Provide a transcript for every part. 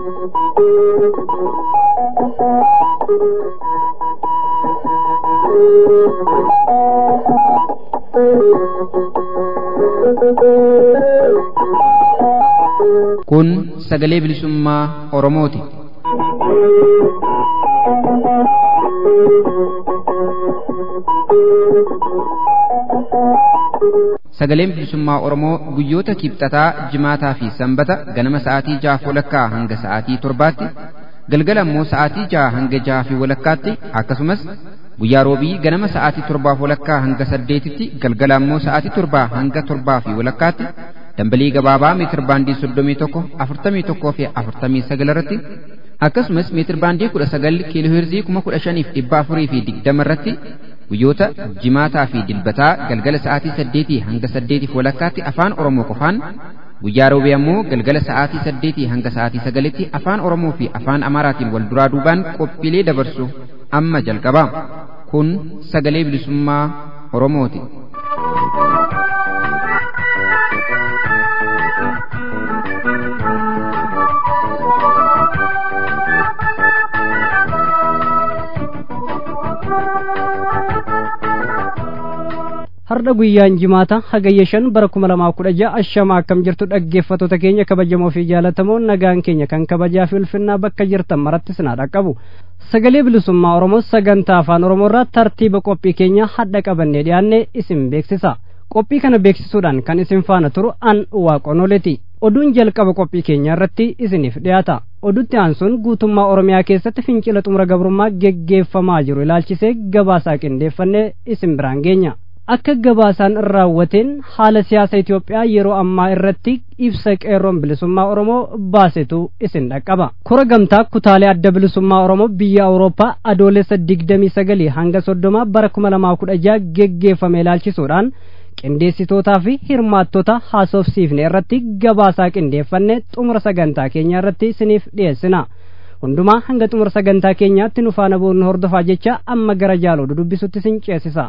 Kun sagalee bilisummaa Oromooti. Sagaleen bilisummaa Oromoo guyyoota kibxataa, jimaataa fi sanbata ganama sa'aatii jaha walakkaa hanga sa'aatii torbaatti, galgala immoo sa'aatii jaha hanga jaha fi walakkaatti akkasumas guyyaa roobii ganama sa'aatii torbaaf walakkaa hanga saddeetitti galgala immoo sa'aatii torbaa hanga torbaa fi walakkaatti dambalii gabaabaa meetir baandii soddomii tokko afurtamii tokkoo fi afurtamii sagal irratti akkasumas meetir baandii kudha sagal kiiloo heerzii kuma kudha shaniif dhibba afurii fi digdama irratti guyyoota jimaataa fi dilbataa galgala sa'aatii saddeetii hanga saddeetiif walakkaatti afaan oromoo qofaan guyyaa roobii ammoo galgala sa'aatii saddeetii hanga sa'aatii sagalitti afaan oromoo fi afaan amaaraatiin wal duraa duubaan qophiilee dabarsu amma jalqaba kun sagalee bilisummaa oromooti. har'a guyyaan jimaata hagayya shan bara kuma lamaa kudha ja'a ashama akkam jirtu dhaggeeffattoota keenya kabajamoo fi jaalatamoo nagaan keenya kan kabajaa fi ulfinnaa bakka jirtan maratti sinaa dhaqqabu sagalee bilisummaa oromoo sagantaa afaan oromoo irraa tartiiba qophii keenya hadha qabannee dhiyaanne isin beeksisa qophii kana beeksisuudhaan kan isin faana turu an waaqonoleti oduun jalqaba qophii keenya irratti isiniif dhiyaata odutti aansuun guutummaa oromiyaa keessatti fincila xumura gabrummaa geggeeffamaa jiru ilaalchisee gabaasaa qindeeffannee isin biraan geenya akka gabaasaan raawwateen haala siyaasa Itoophiyaa yeroo ammaa irratti ibsa qeerroon bilisummaa Oromoo baasetu isin dhaqqaba. Kora gamtaa kutaalee adda bilisummaa Oromoo biyya Awurooppaa adoolessa digdamii sagalii hanga soddoma bara kuma lamaa kudha jaha geggeeffame ilaalchisuudhaan qindeessitootaa fi hirmaattota haasofsiifne irratti gabaasaa qindeeffanne xumura sagantaa keenya irratti isiniif dhiyeessina. hundumaa hanga xumura sagantaa keenyaatti nu faana boonu hordofaa jecha amma gara jaaloo dubbisutti isin ceesisa.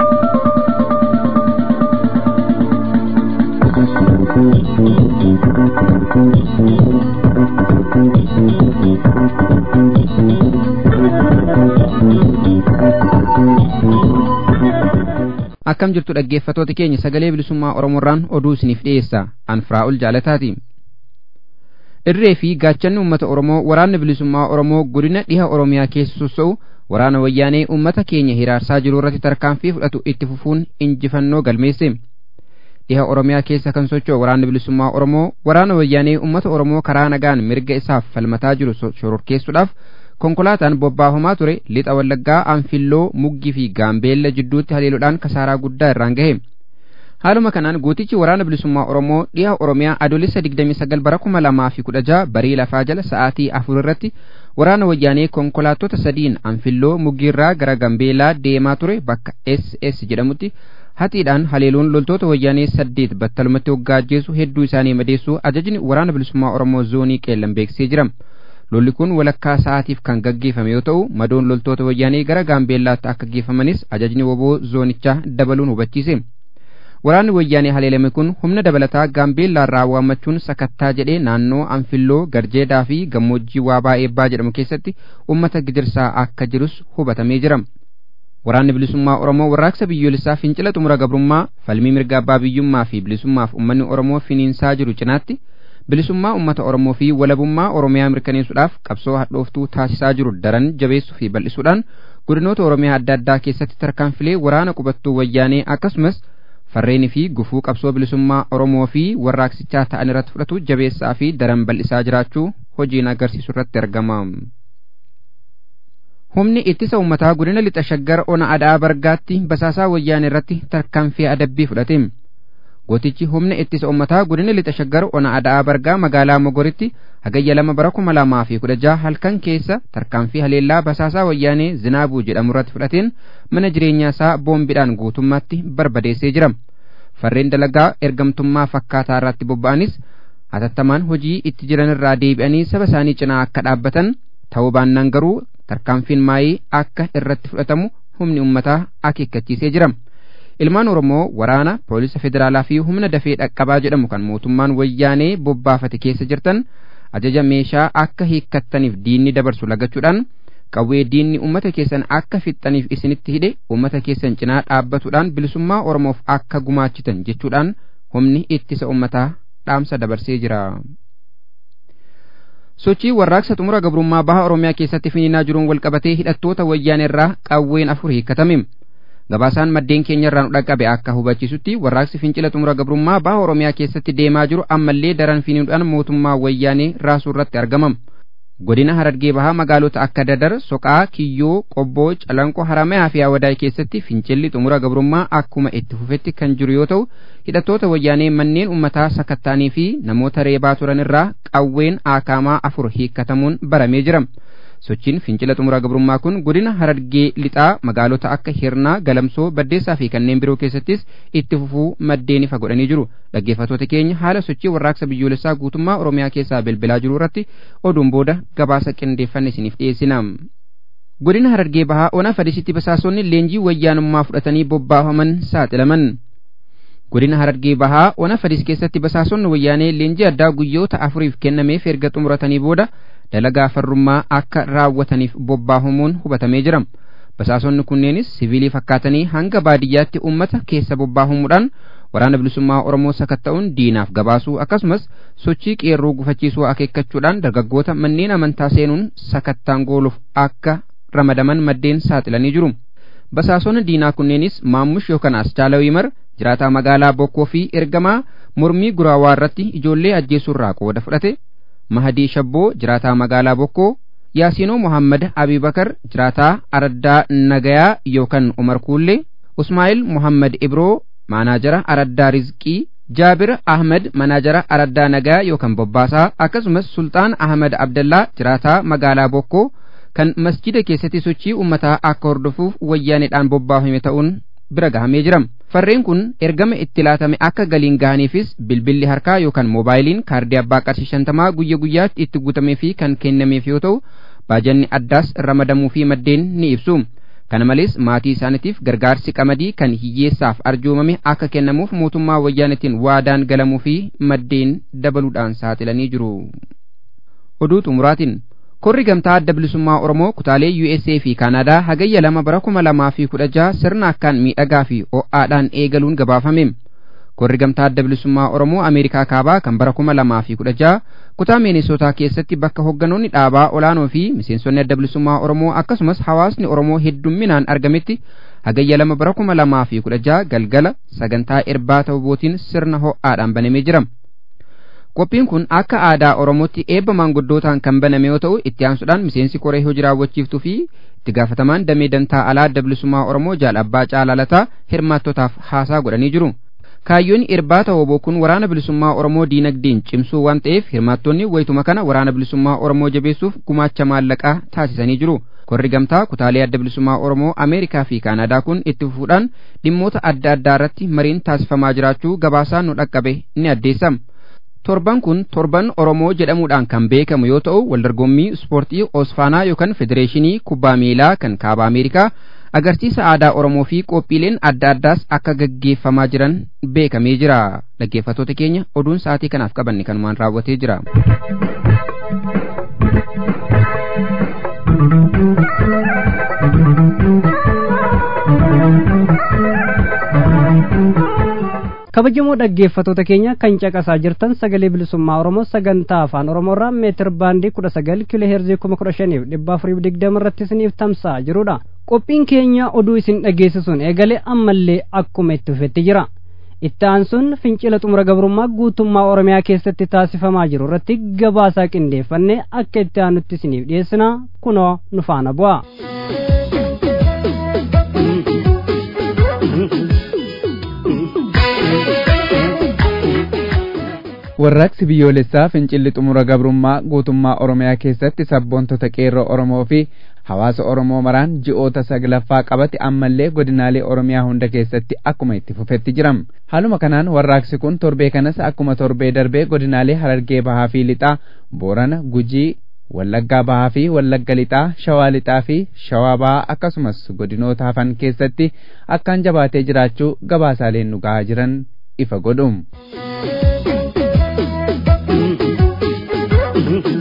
akkam jirtu dhaggeeffatoota keenya sagalee bilisummaa oromoorraan oduu isiniif dhiyeessa anfiraa'ul jaalataati irree fi gaachanni uummata oromoo waraanni bilisummaa oromoo godina dhiha oromiyaa keessa sossa'u waraana wayyaanee uummata keenya hiraarsaa jiru irratti tarkaanfii fudhatu itti fufuun injifannoo galmeesse dhiha oromiyaa keessa kan socho'u waraanni bilisummaa oromoo waraana wayyaanee uummata oromoo karaa nagaan mirga isaaf falmataa jiru shororkeessuudhaaf konkolaataan bobbaafamaa ture lixa wallaggaa anfilloo muggii fi gaambeella jidduutti haleeluudhaan kasaaraa guddaa irraan gahe haaluma kanaan gootichi waraana bilisummaa oromoo dhiha oromiyaa adoolessa 29 bara 2016 barii lafaa jala sa'aatii afur irratti waraana wayyaanee konkolaattota sadiin anfilloo muggiirraa gara gambeelaa deemaa ture bakka ss jedhamutti hatiidhaan haleeluun loltoota wayyaanee saddeet battalumatti waggaa ajjeesu hedduu isaanii madeessuu ajajni waraana bilisummaa oromoo zoonii qeellan beeksisee jira lolli kun walakkaa sa'aatiif kan gaggeeffame yoo ta'u madoon loltoota wayyaanee gara gaambeellaatti akka geeffamanis ajajni woboo zoonichaa dabaluun hubachiise waraanni wayyaanee haleelame kun humna dabalataa gaambeellaarraa waammachuun sakattaa jedhee naannoo anfilloo garjeedaa fi gammoojjii waabaa eebbaa jedhamu keessatti ummata gidirsaa akka jirus hubatamee jira waraanni bilisummaa oromoo warraaqsa biyyoolessaa fincila xumura gabrummaa falmii mirga abbaa biyyummaa fi bilisummaaf ummanni oromoo finiinsaa jiru cinaatti bilisummaa ummata oromoo fi walabummaa oromiyaa mirkaneessuudhaaf qabsoo hadhooftuu taasisaa jiru daran jabeessuu fi bal'isuudhaan godinoota oromiyaa adda addaa keessatti tarkaanfilee waraana qubattuu wayyaanee akkasumas farreenii fi gufuu qabsoo bilisummaa oromoo fi warraaqsichaa ta'an irratti fudhatu jabeessaa fi daran bal'isaa jiraachuu hojiin agarsiisu irratti argama. Humni ittisa uummataa godina lixa shaggar ona adaa bargaatti basaasaa wayyaanee irratti tarkaanfii adabbii fudhate. gootichi humna ittisa uummataa godina lixa shaggar ona adaa bargaa magaalaa mogoritti hagayya lama bara kuma lamaa fi kudha jaha halkan keessa tarkaanfii haleellaa basaasaa wayyaanee zinaabuu jedhamu irratti fudhateen mana jireenyaa isaa boombiidhaan guutummaatti barbadeessee jira farreen dalagaa ergamtummaa fakkaataa irratti bobba'anis hatattamaan hojii itti jiran irraa deebi'anii saba isaanii cinaa akka dhaabbatan ta'uu baannaan garuu tarkaanfiin maayii akka irratti fudhatamu humni uummataa akeekkachiisee jira. ilmaan oromoo waraana poolisa federaalaa fi humna dafee dhaqqabaa jedhamu kan mootummaan wayyaanee bobbaafate keessa jirtan ajaja meeshaa akka hiikkattaniif diinni dabarsu lagachuudhaan qawwee diinni ummata keessan akka fixxaniif isinitti hidhe ummata keessan cinaa dhaabbatuudhaan bilisummaa oromoof akka gumaachitan jechuudhaan humni ittisa ummataa dhaamsa dabarsee jira. sochii warraaqsa xumura gabrummaa baha oromiyaa keessatti finiinaa jiruun walqabatee hidhattoota wayyaanee irraa qawween afur hiikkatame gabaasaan maddeen keenya irraa nu dhaqqabe akka hubachiisutti warraaqsi fincila xumura gabrummaa baha oromiyaa keessatti deemaa jiru ammallee daran finiinuudhaan mootummaa wayyaanee raasuu irratti argamam godina harargee bahaa magaalota akka dadar soqaa kiyyoo qobboo calanqoo haramayaa fi awadaay keessatti fincilli xumura gabrummaa akkuma itti fufetti kan jiru yoo ta'u hidhattoota wayyaanee manneen ummataa sakattaanii fi namoota reebaa turan irraa qawween aakaamaa afur hiikkatamuun baramee jira sochiin fincila xumura gabrummaa kun godina harargee lixaa magaalota akka hirnaa galamsoo baddeessaa fi kanneen biroo keessattis itti fufuu maddeen ifa godhanii jiru dhaggeeffattoota keenya haala sochii warraaqsa biyyoolessaa guutummaa oromiyaa keessaa bilbilaa jiru irratti oduun booda gabaasa qindeeffanne isiniif dhiyeessina. godina harargee bahaa ona fadisitti basaasonni leenjii wayyaanummaa fudhatanii bobbaafaman saaxilaman. godina harargee bahaa ona fadis keessatti basaasonni wayyaanee leenjii addaa guyyoota afuriif kennameef erga xumuratanii booda dalagaa farrummaa akka raawwataniif bobbaafamuun hubatamee jira basaasonni kunneenis siviilii fakkaatanii hanga baadiyyaatti ummata keessa bobbaafamuudhaan waraana bilisummaa oromoo sakatta'uun diinaaf gabaasuu akkasumas sochii qeerroo gufachiisuu akeekkachuudhaan dargaggoota manneen amantaa seenuun sakattaan gooluuf akka ramadaman maddeen saaxilanii jiru basaasonni diinaa kunneenis maammush yookaan aschaala wiimar jiraataa magaalaa bokkoo fi ergamaa mormii guraawaa irratti ijoollee ajjeesuurraa qooda fudhate mahadii shabboo jiraataa magaalaa bokkoo yaasiinoo mohammad abibakar jiraataa araddaa nagayaa yookaan umar kuullee usmaa'il mohammad ibroo maanaajara araddaa rizqii jaabir ahmed manaajara araddaa nagayaa yookaan bobbaasaa akkasumas sultaan ahmed abdallaa jiraataa magaalaa bokkoo kan masjida keessatti sochii ummataa akka hordofuuf wayyaaneedhaan bobbaafame ta'uun bira gahamee jira farreen kun ergama itti laatame akka galiin gahaniifis bilbilli harkaa yookaan moobaayiliin kaardii abbaa qarshii shantamaa guyya guyyaatti itti guutamee fi kan kennameef yoo ta'u baajanni addaas ramadamuu fi maddeen ni ibsu kana malees maatii isaaniitiif gargaarsi qamadii kan hiyyeessaaf arjoomame akka kennamuuf mootummaa wayyaanetiin waadaan galamuu fi maddeen dabaluudhaan saaxilanii jiru oduu xumuraatiin korri gamtaa adda bilisummaa oromoo kutaalee USA fi kaanaadaa hagayya lama bara kuma lamaa fi kudha jaha sirna akkaan miidhagaa fi ho'aadhaan eegaluun gabaafame korri gamtaa adda bilisummaa oromoo ameerikaa kaabaa kan bara kuma lamaa fi kudha jaha kutaa miinisootaa keessatti bakka hogganoonni dhaabaa olaanoo fi miseensonni adda bilisummaa oromoo akkasumas hawaasni oromoo heddumminaan argametti hagayya lama bara kuma lamaa fi kudha jaha galgala sagantaa irbaata hubootiin sirna ho'aadhaan banamee jira qophiin kun akka aadaa oromootti eebba maanguddootaan kan baname yoo ta'u itti aansuudhaan miseensi koree hojii raawwachiiftuu fi itti gaafatamaan damee dantaa alaa adda bilisummaa oromoo jaal abbaa caalaalataa hirmaattotaaf haasaa godhanii jiru kaayyoon irbaata hoboo kun waraana bilisummaa oromoo diinagdeen cimsuu waan ta'eef hirmaattonni wayituma kana waraana bilisummaa oromoo jabeessuuf gumaacha maallaqaa taasisanii jiru korri gamtaa kutaalee adda bilisummaa oromoo ameerikaa fi kaanaadaa kun itti fufuudhaan dhimmoota adda addaa irratti mariin taasifamaa jiraachuu gabaasaan nu dhaqqabe ni addeessa torban kun torban oromoo jedhamuudhaan kan beekamu yoo ta'u waldorgommii ispoortii osfaanaa yookaan federeeshinii kubbaa miilaa kan kaaba ameerikaa agarsiisa aadaa oromoo fi qophiileen adda addaas akka gaggeeffamaa jiran beekamee jira dhaggeeffattoota keenya oduun sa'aatii kanaaf qabanne kanumaan raawwatee jira. kabajamoo dhaggeeffattoota keenya kan caqasaa jirtan sagalee bilisummaa oromoo sagantaa afaan oromoorraa meetir baandii kudha sagal kiiloo heerzii kuma kudha shaniif dhibba afuriif digdama irratti isiniif tamsa'aa jirudha qophiin keenya oduu isin dhageessisuun eegalee ammallee akkuma itti fufetti jira itti aansuun fincila xumura gabrummaa guutummaa oromiyaa keessatti taasifamaa jiru irratti gabaasaa qindeeffannee akka itti aanutti isiniif dhiyeessina kunoo nu faana bu'a. warraaqsi biyyoolessaa fincilli xumura gabrummaa guutummaa oromiyaa keessatti sabboontota qeerroo oromoo fi hawaasa oromoo maraan ji'oota saglaffaa qabate ammallee godinaalee oromiyaa hunda keessatti akkuma itti fufetti jiram haaluma kanaan warraaqsi kun torbee kanas akkuma torbee darbee godinaalee harargee bahaa fi lixaa boorana gujii wallaggaa bahaa fi wallagga lixaa shawaa lixaa fi shawaa bahaa akkasumas godinoota hafan keessatti akkaan jabaatee jiraachuu gabaasaaleen nu gahaa jiran ifa godhum.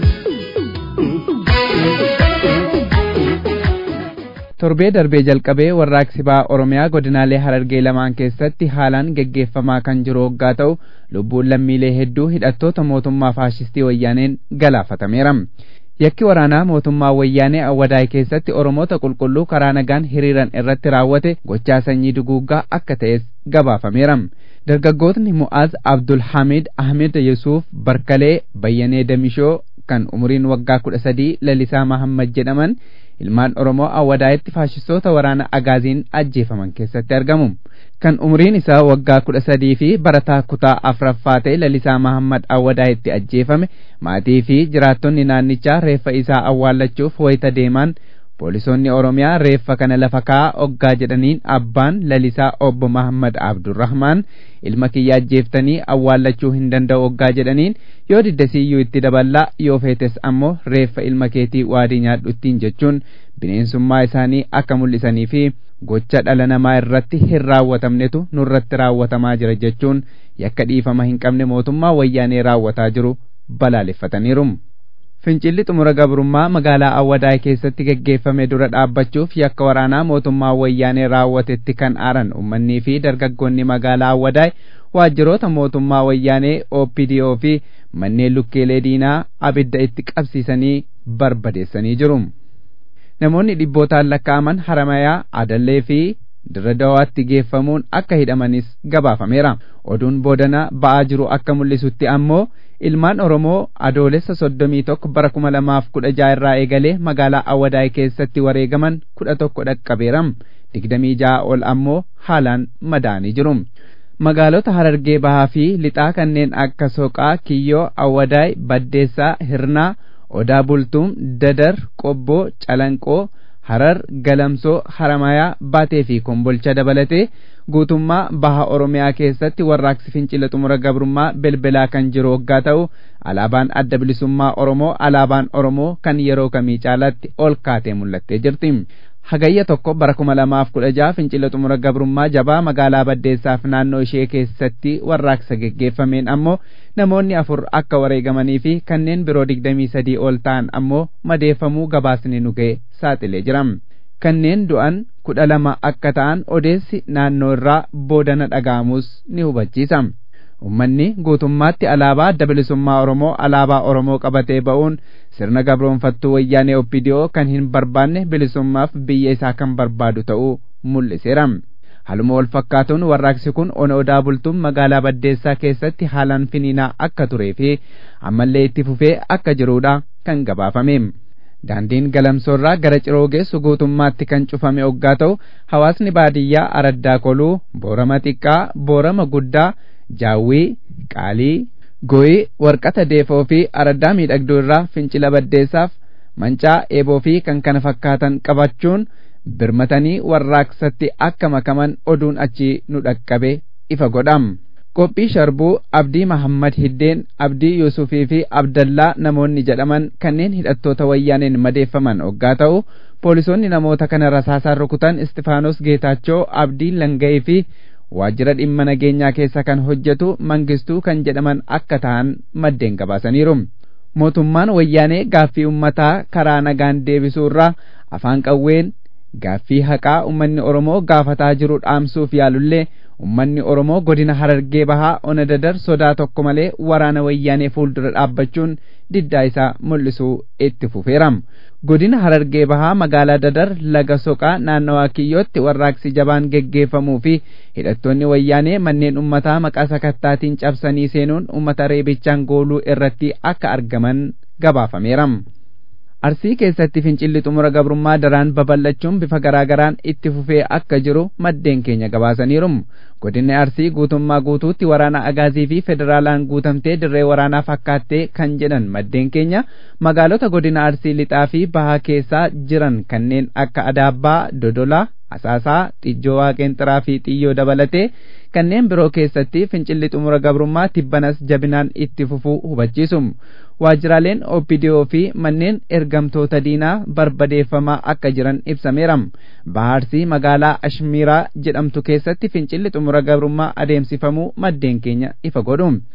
torbee darbee jalqabee warraaqsi ba'aa oromiyaa godinaalee harargee lamaan keessatti haalaan geggeeffamaa kan jiru hoggaa ta'u lubbuun lammiilee hedduu hidhattoota mootummaa faashistii wayyaaneen galaafatameera yakki waraanaa mootummaa wayyaanee awwadaay keessatti oromoota qulqulluu karaa nagaan hiriiran irratti raawwate gochaa sanyii duguuggaa akka ta'es gabaafameera dargaggootni mu'aaz abdulhamid ahmed yesuuf barkalee bayyanee damishoo kan umuriin waggaa kudha sadii lalisaa mahammad jedhaman ilmaan oromoo awwadaayetti faashistoota waraana agaaziin ajjeefaman keessatti argamu kan umuriin isaa waggaa kudha sadii fi barataa kutaa afraffaa ta'e lalisaa mahammad awwadaayetti ajjeefame maatii fi jiraattonni naannichaa reeffa isaa awwaallachuuf wayita deeman poolisoonni oromiyaa reeffa kana lafa kaa'aa oggaa jedhaniin abbaan lalisaa obbo mahammad abdurrahmaan ilma kiyya ajjeeftanii awwaallachuu hin danda'u oggaa jedhaniin yoo diddasiiyyuu itti daballaa yoo feetes ammoo reeffa ilma keetii waadii nyaadhuttiin jechuun bineensummaa isaanii akka mul'isanii fi gocha dhala namaa irratti hin raawwatamnetu nurratti raawwatamaa jira jechuun yakka dhiifama hin qabne mootummaa wayyaanee raawwataa jiru balaaleffataniiru. fincilli xumura gabrummaa magaalaa awwadaay keessatti geggeeffame dura dhaabbachuuf yakka waraanaa mootummaa wayyaanee raawwatetti kan aaran ummannii fi dargaggoonni magaalaa awwadaay waajjiroota mootummaa wayyaanee OPDO fi manneen lukkeelee diinaa abidda itti qabsiisanii barbadeessanii jiru. Namoonni dhibbootaan lakkaa'aman haramayaa adallee fi dirradawaatti geeffamuun akka hidhamanis gabaafameera. Oduun boodana ba'aa jiru akka mul'isutti ammoo ilmaan Oromoo adoolessa soddomii tokko bara kuma lamaaf kudha jaha irraa eegalee magaalaa Awwadaay keessatti wareegaman kudha tokko dhaqqabeera. Digdamii jaha ol ammoo haalaan madaanii jiru. Magaalota Harargee Bahaa fi Lixaa kanneen akka Soqaa, Kiyyoo, Awwadaay, Baddeessaa, Hirnaa, Odaa Bultuum, Dadar, Qobboo, Calanqoo, Harar, Galamsoo, Haramayaa, Baatee fi Kombolcha dabalatee guutummaa baha Oromiyaa keessatti warraaqsi fincila xumura gabrummaa belbelaa kan jiru waggaa ta'u alaabaan adda bilisummaa Oromoo alaabaan Oromoo kan yeroo kamii caalaatti ol kaatee mul'attee jirti. Hagayya tokko bara kuma lamaaf kudha jaha fincila xumura gabrummaa jabaa magaalaa Baddeessaaf naannoo ishee keessatti warraaqsa geggeeffameen ammoo namoonni afur akka wareegamanii fi kanneen biroo digdamii sadii ol ta'an ammoo madeeffamuu gabaasni nu ga'e saaxilee jira. Kanneen du'an kudha lama akka ta'an odeessi naannoo irraa boodana dhaga'amus ni hubachiisa. Uummanni guutummaatti alaabaa adda bilisummaa Oromoo alaabaa Oromoo qabatee ba'uun sirna gabroonfattuu wayyaanee OPDO kan hin barbaanne bilisummaaf biyya isaa kan barbaadu ta'uu mul'iseera. Haluma wal fakkaatuun warraaqsi kun ona odaa bultuun magaalaa Baddeessaa keessatti haalaan finiinaa akka turee fi ammallee itti fufee akka jirudha kan gabaafame. Daandiin galamsoorraa gara ciroo geessu guutummaatti kan cufame oggaa ta'u hawaasni baadiyyaa araddaa koluu boorama xiqqaa boorama guddaa jaawwii qaalii goyii warqata deefoo fi araddaa miidhagduu irraa fincila baddeessaaf mancaa eeboo fi kan kana fakkaatan qabachuun birmatanii warraaqsatti akka makaman oduun achi nu dhaqqabe ifa godham. qophii sharbuu abdii mahammad hiddeen abdii yuusufii fi abdallaa namoonni jedhaman kanneen hidhattoota wayyaaneen madeeffaman oggaa ta'u poolisoonni namoota kana rasaasaan rukutan istifaanos geetaachoo abdii langa'ee fi waajjira dhimma nageenyaa keessa kan hojjetu mangistuu kan jedhaman akka ta'an maddeen gabaasaniiru mootummaan wayyaanee gaaffii ummataa karaa nagaan deebisuu irraa afaan qawween gaaffii haqaa ummanni oromoo gaafataa jiru dhaamsuuf yaalullee ummanni oromoo godina harargee bahaa ona dadar sodaa tokko malee waraana wayyaanee fuuldura dhaabbachuun diddaa isaa mul'isuu itti fufeeram godina harargee bahaa magaalaa dadar laga soqaa naannawaa kiyyootti warraaqsi jabaan geggeeffamuu fi hidhattoonni wayyaanee manneen ummataa maqaa sakattaatiin cabsanii seenuun ummata reebichaan gooluu irratti akka argaman gabaafameeram. arsii keessatti fincilli xumura gabrummaa daraan babal'achuun bifa garaagaraan itti fufee akka jiru maddeen keenya gabaasaniiru godinni arsii guutummaa guutuutti waraana agaazii fi federaalaan guutamtee dirree waraanaa fakkaattee kan jedhan maddeen keenya magaalota godina arsii lixaa fi bahaa keessaa jiran kanneen akka adaabbaa dodolaa asaasaa xijjoo waaqeenxiraa fi xiyyoo dabalatee kanneen biroo keessatti fincilli xumura gabrummaa tibbanas jabinaan itti fufuu hubachiisu waajjiraaleen OPDO fi manneen ergamtoota diinaa barbadeeffamaa akka jiran ibsameera bahaarsii magaalaa ashmiiraa jedhamtu keessatti fincilli xumura gabrummaa adeemsifamuu maddeen keenya ifa godhu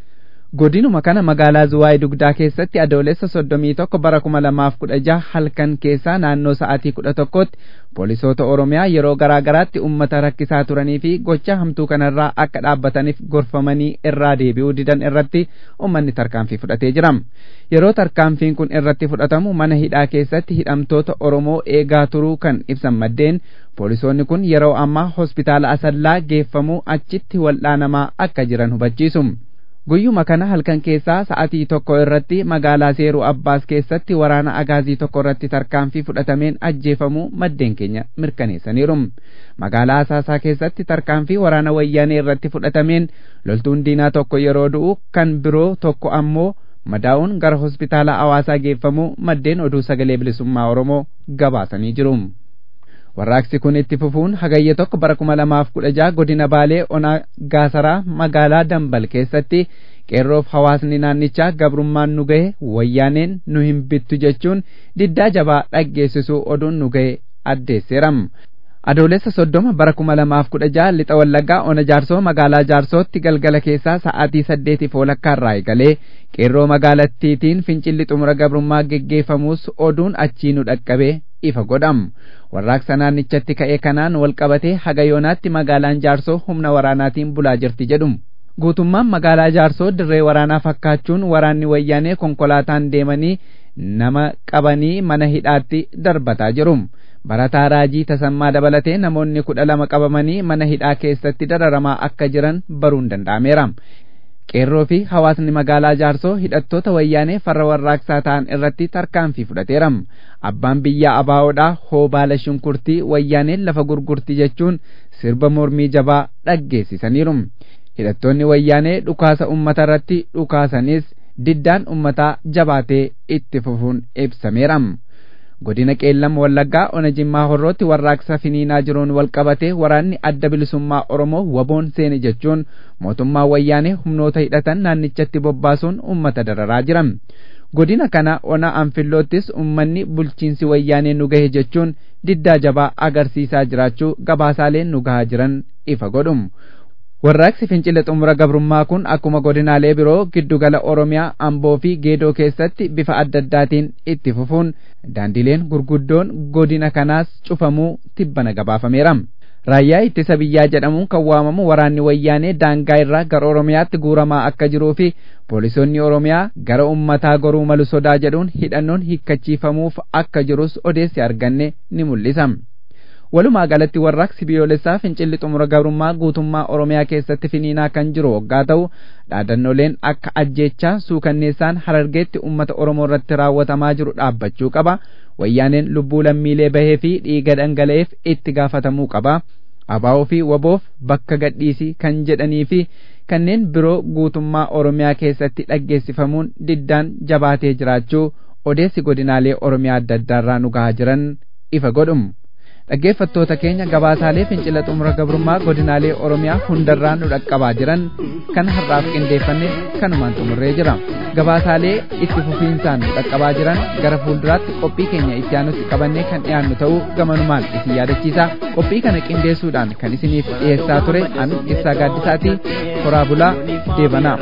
godinuma kana magaalaa zuwaay dugdaa keessatti adoolessa soddomii tokko bara kuma lamaaf kudha jaha halkan keessaa naannoo sa'aatii kudha tokkotti poolisoota oromiyaa yeroo garaa garaatti ummata rakkisaa turanii fi gocha hamtuu kanarraa akka dhaabbataniif gorfamanii irraa deebi'uu didan irratti ummanni tarkaanfii fudhatee jira yeroo tarkaanfiin kun irratti fudhatamu mana hidhaa keessatti hidhamtoota oromoo eegaa turuu kan ibsan maddeen poolisoonni kun yeroo ammaa hospitaala asallaa geeffamuu achitti wal'aanamaa akka jiran hubachiisu guyyuma kana halkan keessaa sa'atii tokko irratti magaalaa seeruu abbaas keessatti waraana agaazii tokko irratti tarkaanfii fudhatameen ajjeefamuu maddeen keenya mirkaneessaniiru magaalaa asaasaa keessatti tarkaanfii waraana wayyaanee irratti fudhatameen loltuun diinaa tokko yeroo du'u kan biroo tokko ammoo madaa'uun gara hospitaala hawaasaa geeffamuu maddeen oduu sagalee bilisummaa oromoo gabaasanii jiru. warraaqsi kun itti fufuun hagayya tokko bara kuma lamaaf kudha jaha godina baalee onaa gaasaraa magaalaa dambal keessatti qeerroof hawaasni naannichaa gabrummaan nu gahe wayyaaneen nu hin bittu jechuun diddaa jabaa dhaggeessisuu oduun nu gahe addeesseeram adoolessa soddoma bara kuma lamaaf kudha jaha lixa wallaggaa ona jaarsoo magaalaa jaarsootti galgala keessaa sa'aatii saddeetiif walakkaarraa eegalee qeerroo magaalattiitiin fincilli xumura gabrummaa geggeeffamuus oduun achii nu dhaqqabee ifa godham warraaqsa naannichatti ka'e kanaan walqabatee haga yoonaatti magaalaan jaarsoo humna waraanaatiin bulaa jirti jedhum guutummaan magaalaa jaarsoo dirree waraanaa fakkaachuun waraanni wayyaanee konkolaataan deemanii nama qabanii mana hidhaatti darbataa jirum barataa raajii tasammaa dabalatee namoonni kudha lama qabamanii mana hidhaa keessatti dararamaa akka jiran baruun danda'ameera qeerroo fi hawaasni magaalaa jaarsoo hidhattoota wayyaanee farra warraaqsaa ta'an irratti tarkaanfii fudhateeram abbaan biyyaa abaawoodhaa hoobaala shunkurtii wayyaaneen lafa gurgurti jechuun sirba mormii jabaa dhaggeessisaniiru hidhattoonni wayyaanee dhukaasa ummata irratti dhukaasanis diddaan ummataa jabaatee itti fufuun ibsameera godina qeellam wallaggaa ona jimmaa horrootti warraaqsa finiinaa jiruun walqabatee waraanni adda bilisummaa oromoo waboon seene jechuun mootummaa wayyaanee humnoota hidhatan naannichatti bobbaasuun ummata dararaa jiran godina kana ona anfilloottis ummanni bulchiinsi wayyaanee nu gahe jechuun diddaa jabaa agarsiisaa jiraachuu gabaasaaleen nu gahaa jiran ifa godhum warraaqsi fincila xumura gabrummaa kun akkuma godinaalee biroo giddugala oromiyaa amboo fi geedoo keessatti bifa adda addaatiin itti fufuun daandileen gurguddoon godina kanaas cufamuu tibbana gabaafameera raayyaa ittisa biyyaa jedhamuun kan waamamu waraanni wayyaanee daangaa irraa gara oromiyaatti guuramaa akka jiruu fi poolisoonni oromiyaa gara ummataa goruu malu sodaa jedhuun hidhannoon hiikkachiifamuuf akka jirus odeessi arganne ni mul'isa. walumaa galatti warraaqsi biyyoolessaa fincilli xumura gabrummaa guutummaa oromiyaa keessatti finiinaa kan jiru waggaa ta'u dhaadannoleen akka ajjeechaa suukanneessaan harargeetti ummata oromoo irratti raawwatamaa jiru dhaabbachuu qaba wayyaaneen lubbuu lammiilee bahee fi dhiiga dhangala'eef itti gaafatamuu qaba abaa'oo fi waboof bakka gadhiisii kan jedhanii fi kanneen biroo guutummaa oromiyaa keessatti dhaggeessifamuun diddaan jabaatee jiraachuu odeessi godinaalee oromiyaa adda addaarraa nu gahaa jiran ifa godhum dhaggeeffattoota keenya gabaasaalee fincila xumura gabrummaa godinaalee oromiyaa hundarraa nu dhaqqabaa jiran kan har'aaf qindeeffanne kanumaan xumurree jira gabaasaalee itti fufiinsaan nu dhaqqabaa jiran gara fuulduraatti qophii keenya itti aanutti qabannee kan dhiyaannu ta'uu gamanumaan isin yaadachiisa qophii kana qindeessuudhaan kan isiniif dhiyeessaa ture an ibsaa gaaddisaatii horaa bulaa deebanaa.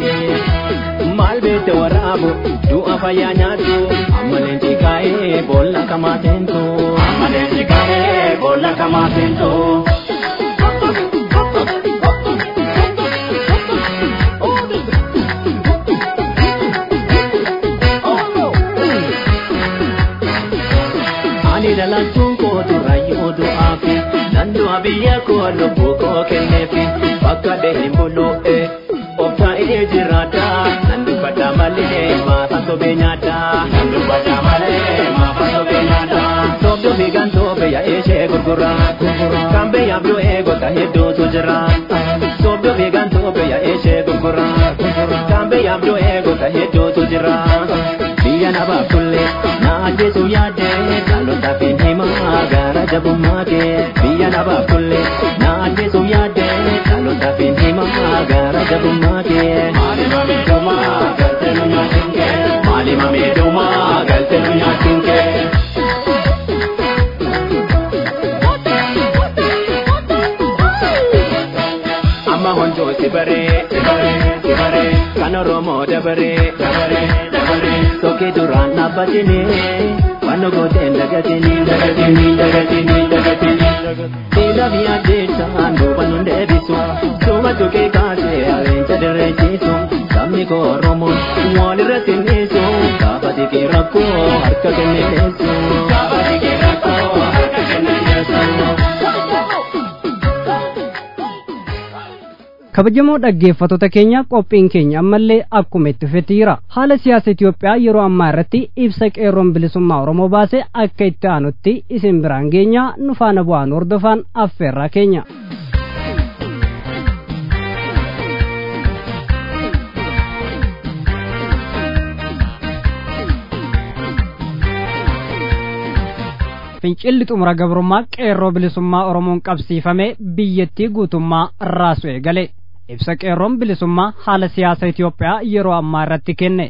maal beekte waraabu du'a fayyaa nyaatu ammaleen xiqqaa'ee boolla kamaa seentu ammaleen xiqqaa'ee boolla kamaa seentu. Ani dhalachuun koo durayyuu du'aafi nan du'a biyya koo lubbuu koo kenneefi bakka deehin bulu'ee. Obtaa'ee jiraata nan dubbadha malee maafa sobee nyaata nan dubbadha malee maafa sobee nyaata. Sobdo fiigan sobe yaa'ee ishee gurgura kan biyyaaf yoo eegota hedduutu jira. Sobdo fiigan sobe yaa'ee ishee gurgura kan biyyaaf yoo eegota hedduutu jira. Biyya nabaaf tullee na ajjeesu yaadde dhaloota fi himaa gara jabummaa kee biyya nabaaf tullee na ajjeesu yaadde dhaloota fi himaa gara jabummaa kee. Maalima miidhumaa galtee nu nyaatiin kee. Maalima miidhumaa galtee nu nyaatiin kee. Amma honjoo si baree si baree si baree kan ilmaan oromoo dabaree dabaree dabaree tokkee duraan dhaabbatini waan gooteen dagatini dagatini dagatini dagatini dhiira fi addeessaan duuba nun deebisu duuba tuqee kaasee aleenca dirreechisu sabni koo oromoon walirratti niisu gaafa dhiqee rakkoo harka kenneessu gaafa dhiqee rakkoo harka kenneessu. kabajamoo dhaggeeffattoota keenya qophiin keenya ammallee akkuma itti fufeera haala siyaasa Itoophiyaa yeroo ammaa irratti ibsa qeerroon bilisummaa Oromoo baase akka itti aanutti isin biraan geenya nu faana bu'aan hordofaan affeerraa keenya. fincilli xumura gabrummaa qeerroo bilisummaa oromoon qabsiifame biyyattii guutummaa raasu eegale ibsa qeerroon bilisummaa haala siyaasa Itoophiyaa yeroo ammaa irratti kenne.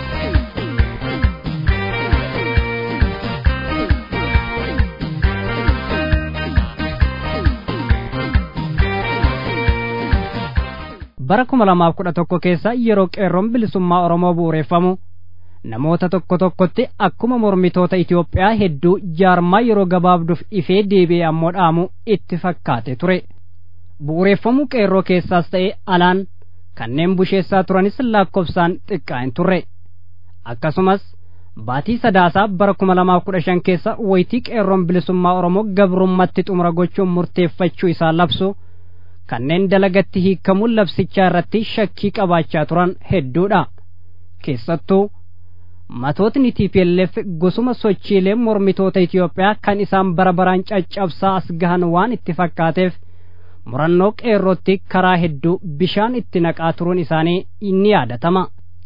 bara kuma lamaaf kudha tokko keessa yeroo qeerroon bilisummaa oromoo bu'uureffamu namoota tokko tokkotti akkuma mormitoota Itoophiyaa hedduu jaarmaa yeroo gabaabduuf ifee deebi'ee ammoo dhaamu itti fakkaate ture. Bu'uureffamuu qeerroo keessaas ta'e alaan kanneen busheessaa turanis lakkoofsaan xiqqaa hin turre. Akkasumas baatii sadaasaa bara kuma lamaaf kudha shan keessa wayitii qeerroon bilisummaa Oromoo gabrummatti xumura gochuun murteeffachuu isaa labsu kanneen dalagatti hiikamuun labsichaa irratti shakkii qabaachaa turan hedduudha. Keessattuu matootni TPLF gosuma sochiilee mormitoota Itoophiyaa kan isaan bara baraan caccabsaa as gahan waan itti fakkaateef murannoo qeerrootti karaa hedduu bishaan itti naqaa turuun isaanii inni yaadatama.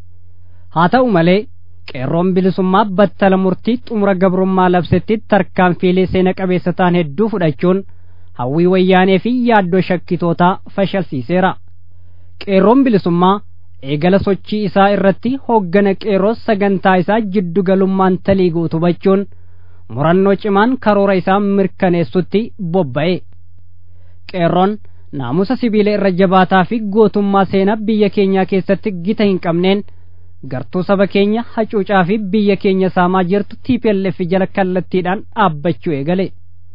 Haa ta'u malee qeerroon bilisummaa battala murtii xumura gabrummaa labsetti tarkaanfiilee seena qabeessa ta'an hedduu fudhachuun hawwii wayyaanee fi yaaddoo shakkitootaa fashalsiiseera. Qeerroon bilisummaa eegala sochii isaa irratti hooggana qeerroo sagantaa isaa jiddu galummaan talii guutubachuun murannoo cimaan karoora isaa mirkaneessutti bobba'e. Qeerroon naamusa sibiila irra jabaataa fi gootummaa seenaa biyya keenyaa keessatti gita hin qabneen gartuu saba keenya hacuucaa fi biyya keenya saamaa jirtu TPLF jala kallattiidhaan dhaabbachuu eegale.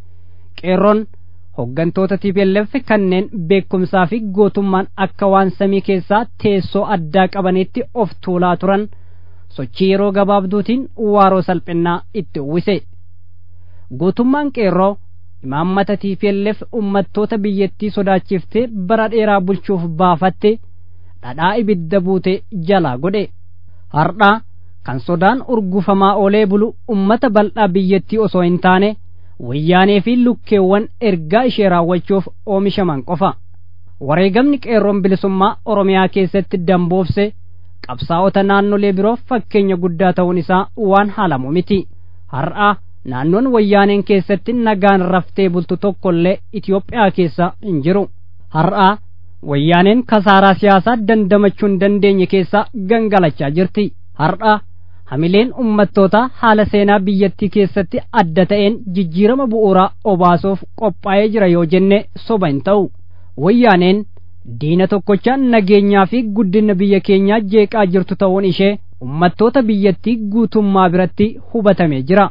Qeerroon hoggantoota TPLF kanneen beekumsaa fi gootummaan akka waan samii keessaa teessoo addaa qabanitti of tuulaa turan sochii yeroo gabaabduutiin waaroo salphinnaa itti uwwise. Gootummaan qeerroo imaammata TPLF ummattoota biyyattii sodaachiftee bara dheeraa bulchuuf baafatte dhadhaa ibidda buute jalaa godhe. Hardhaa kan sodaan urgufamaa oolee bulu ummata bal'aa biyyattii osoo hin taane wayyaanee fi lukkeewwan ergaa ishee raawwachuuf oomishaman qofa. Wareegamni qeerroon bilisummaa Oromiyaa keessatti damboofse qabsaa'ota naannolee biroo fakkeenya guddaa ta'uun isaa waan haalamu miti. Har'a naannoon wayyaaneen keessatti nagaan raftee bultu tokkollee Itoophiyaa keessa hin jiru. Har'a wayyaaneen kasaaraa siyaasaa dandamachuu hin dandeenye keessa gangalachaa jirti. Har'a hamileen ummattoota haala seenaa biyyattii keessatti adda ta'een jijjiirama bu'uuraa obaasuuf qophaa'ee jira yoo jenne soba hin ta'u. Wayyaaneen diina tokkocha nageenyaa fi guddina biyya keenyaa jeeqaa jirtu ta'uun ishee ummattoota biyyattii guutummaa biratti hubatamee jira.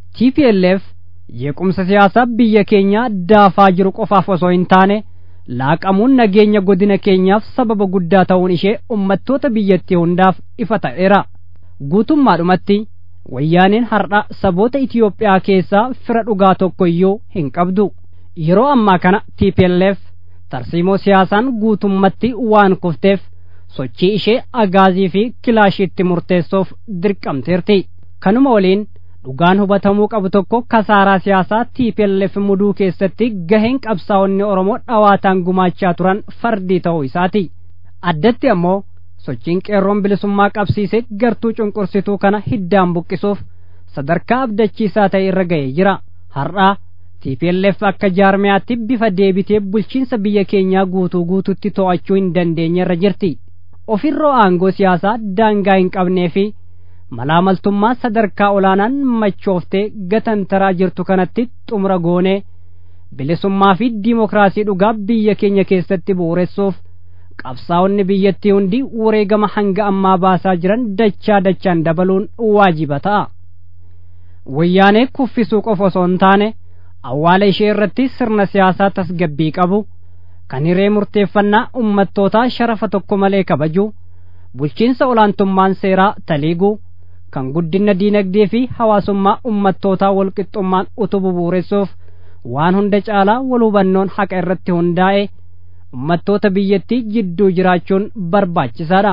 TPLF jeequmsa siyaasaa biyya keenyaa daafaa jiru qofaaf osoo hin taane laaqamuun nageenya godina keenyaaf sababa guddaa ta'uun ishee ummattoota biyyattii hundaaf ifa ta'eera. Guutummaadhumatti wayyaaneen har'a saboota Itoophiyaa keessaa fira dhugaa tokko iyyuu hin qabdu. Yeroo ammaa kana TPLF tarsiimoo siyaasaan guutummatti waan kufteef sochii ishee agaazii fi kilaashiitti murteessuuf dirqamteerti. Kanuma waliin dhugaan hubatamuu qabu tokko kasaaraa siyaasaa TPLF muduu keessatti gaheen qabsaa'onni Oromoo dhawaataan gumaachaa turan fardii ta'uu isaati. Addatti ammoo sochiin qeerroon bilisummaa qabsiise gartuu cunqursituu kana hiddaan buqqisuuf sadarkaa abdachiisaa ta'e irra ga'ee jira. Har'aa TPLF akka jaarmiyaatti bifa deebitee bulchiinsa biyya keenyaa guutuu guututti to'achuu hin dandeenye irra jirti. Ofirroo aangoo siyaasaa daangaa hin qabnee fi malaamaltummaa sadarkaa olaanaan machooftee gatantaraa jirtu kanatti xumura goonee bilisummaa fi diimokiraasii dhugaa biyya keenya keessatti bu'uuressuuf qabsaa'onni biyyattii hundi wareegama hanga ammaa baasaa jiran dachaa dachaan dabaluun waajiba ta'a wayyaanee kuffisuu qofa osoo hin taane awwaala ishee irratti sirna siyaasaa tasgabbii qabu kan hiree murteeffannaa ummattootaa sharafa tokko malee kabaju bulchiinsa olaantummaan seeraa taliigu kan guddina diinagdee fi hawaasummaa ummattootaa walqixxummaan utubu bu'uuressuuf waan hunda caalaa wal hubannoon haqa irratti hundaa'e ummattoota biyyattii jidduu jiraachuun barbaachisaadha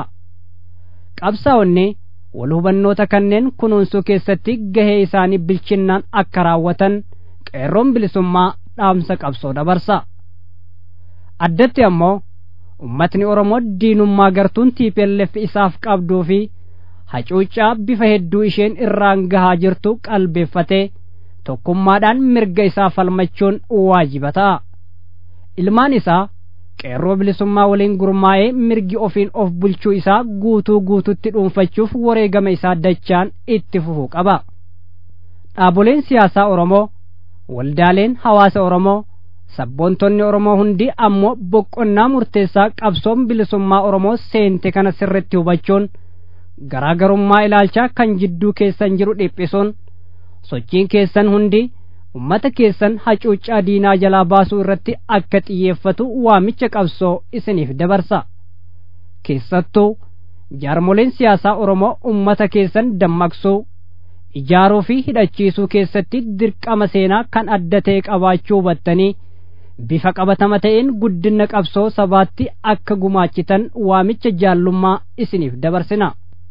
qabsaa'onni wal hubannoota kanneen kunuunsuu keessatti gahee isaanii bilchinnaan akka raawwatan qeerroon bilisummaa dhaamsa qabsoo dabarsa addatti ammoo ummatni oromoo diinummaa gartuun tiipelleef isaaf qabduu fi hacuuccaa bifa hedduu isheen irraan gahaa jirtu qalbeeffatee tokkummaadhaan mirga isaa falmachuun waajiba ta'a ilmaan isaa qeerroo bilisummaa waliin gurmaa'ee mirgi ofiin of bulchuu isaa guutuu guututti dhuunfachuuf wareegama isaa dachaan itti fufuu qaba dhaaboleen siyaasaa oromoo waldaaleen hawaasa oromoo sabboontonni oromoo hundi ammoo boqonnaa murteessaa qabsoon bilisummaa oromoo seente kana sirritti hubachuun garaagarummaa ilaalchaa kan jidduu keessan jiru dhiphisuun sochiin keessan hundi ummata keessan hacuuccaa diinaa jalaa baasuu irratti akka xiyyeeffatu waamicha qabsoo isiniif dabarsa keessattuu jaarmoleen siyaasaa oromoo ummata keessan dammaqsuu ijaaruu fi hidhachiisuu keessatti dirqama seenaa kan adda ta'e qabaachuu hubattanii bifa qabatama ta'een guddina qabsoo sabaatti akka gumaachitan waamicha jaallummaa isiniif dabarsina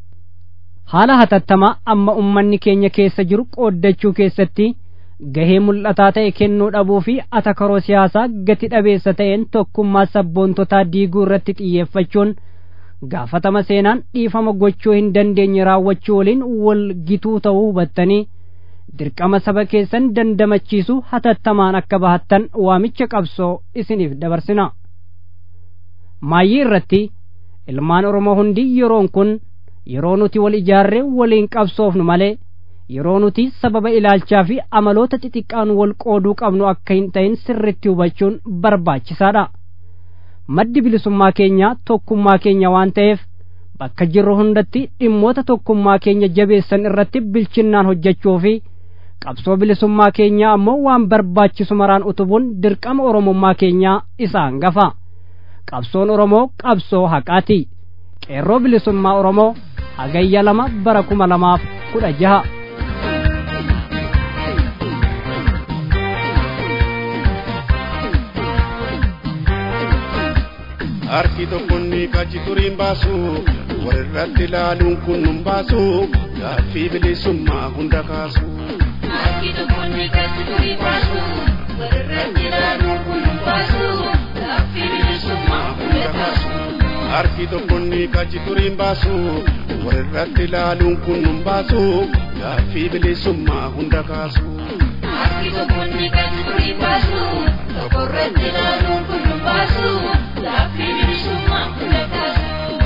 haala hatattamaa amma ummanni keenya keessa jiru qooddachuu keessatti gahee mul'ataa ta'e kennuu dhabuu fi atakaroo siyaasaa gati dhabeessa ta'een tokkummaa sabboontotaa diiguu irratti xiyyeeffachuun gaafatama seenaan dhiifama gochuu hin dandeenye raawwachuu waliin wal gituu ta'uu hubattanii dirqama saba keessan dandamachiisu hatattamaan akka bahattan waamicha qabsoo isiniif dabarsina maayyii irratti ilmaan oromoo hundi yeroon kun yeroo nuti wal ijaarree waliin qabsoofnu malee yeroo nuti sababa ilaalchaa fi amaloota xixiqqaan wal qooduu qabnu akka hin ta'in sirritti hubachuun barbaachisaadha maddi bilisummaa keenyaa tokkummaa keenya waan ta'eef bakka jirru hundatti dhimmoota tokkummaa keenya jabeessan irratti bilchinnaan hojjechuu fi qabsoo bilisummaa keenyaa ammoo waan barbaachisu maraan utubuun dirqama oromummaa keenyaa isa hangafa qabsoon oromoo qabsoo haqaati qeerroo bilisummaa oromoo hagayya lama bara kuma lamaaf kudha jaha harki tokkonni qachi turiin baasu walirratti ilaaluun kun nun baasu gaaffii bilisummaa hunda kaasu. Harki tokkonni qachi turiin baasu walirratti ilaaluun kun nun baasu gaaffii bilisummaa hunda kaasu. Harki tokkonni qachi turiin baasu walirratti ilaaluun kun nun baasu gaaffii bilisummaa hunda kaasu. Harki tokkonni qachi turiin baasu tokkorratti ilaaluun kun nun baasu gaaffii bilisummaa hunda kaasu.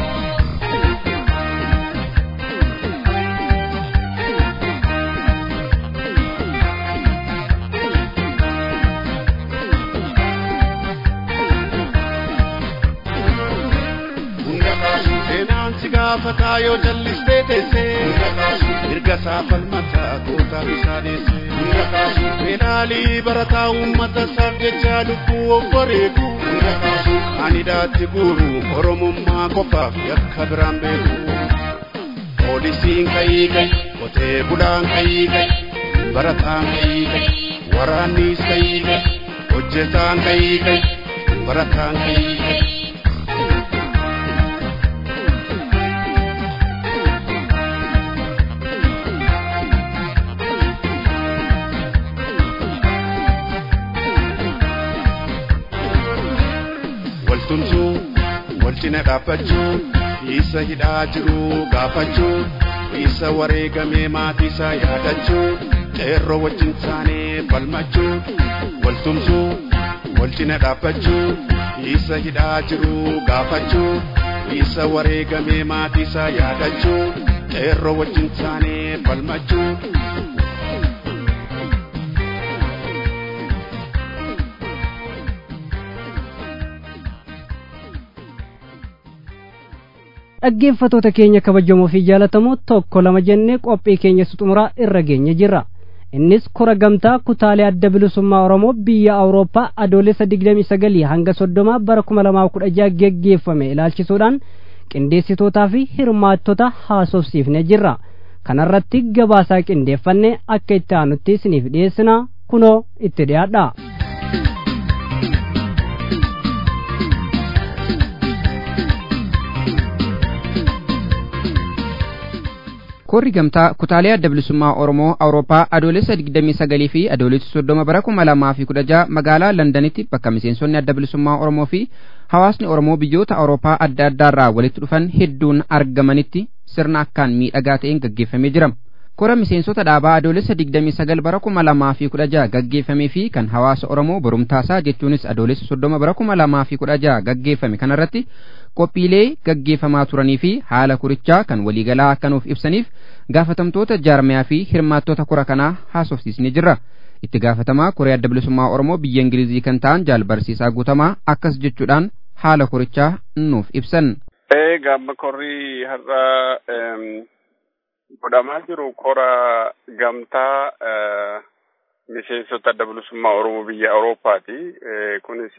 Hunda kaasu seenaan si gaafataa yoo jallistee teessee. Hunda kaasu mirga isaa falmataa gootaa isaa deessee. Hunda kaasu fedhaalii barataa uummata isaaf jecha lubbuu of bareedu. Hunda kaasu ani daatti guuru oromummaa qofaaf yakka biraan beeku. Poolisiin ka'ii ga'i qotee bulaan ka'ii ga'i barataan ka'ii ga'i waraannis ka'ii ga'i hojjetaan ka'ii ga'i barataan ka'ii ga'i. waltumsuu wal cina dhaabbachuu isa hidhaa jiru gaafachuu isa wareegamee maatii isaa yaadachuu qeerroo wajjin taanee falmachuu waltumsuu wal cina dhaabbachuu isa hidhaa jiru gaafachuu isa wareegamee maatii isaa yaadachuu qeerroo wajjin taanee falmachuu dhaggeeffatoota keenya kabajamoo fi jaalatamoo tokko lama jennee qophii keenya xumuraa irra geenye jirra innis kora gamtaa kutaalee adda bilisummaa oromoo biyya awurooppaa adoolessa digdamii sagalii hanga soddomaa bara kuma lamaa kudha jaha geggeeffame ilaalchisuudhaan qindeessitootaa fi hirmaattota haasofsiifne jirra kanarratti gabaasaa qindeeffanne akka itti aanutti isiniif dhiyeessina kunoo itti dhiyaadha Korri gamtaa kutaalee adda bilisummaa Oromoo Awurooppaa adoolessa 29 fi adoolessa 30 bara 2016 magaalaa Londanitti bakka miseensonni adda bilisummaa Oromoo fi hawaasni Oromoo biyyoota Awurooppaa adda addaarraa walitti dhufan hedduun argamanitti sirna akkaan miidhagaa ta'een gaggeeffamee jira. Kora miseensota dhaabaa adoolessa 29 bara 2016 gaggeeffamee fi kan hawaasa Oromoo borumtaasaa jechuunis adoolessa 30 bara 2016 gaggeeffame kanarratti qophiilee gaggeeffamaa turanii fi haala kurichaa kan waliigalaa akka nuuf ibsaniif gaafatamtoota jaarmiyaa fi hirmaattota kora kanaa haasofsiisnee jirra. Itti gaafatamaa koree adda bilisummaa Oromoo biyya Ingilizii kan ta'an jaal barsiisaa guutamaa akkas jechuudhaan haala korichaa nuuf ibsan. Ee gaamma korrii har'a godhamaa jiru kora gamtaa miseensota adda bilisummaa Oromoo biyya Awurooppaati. Kunis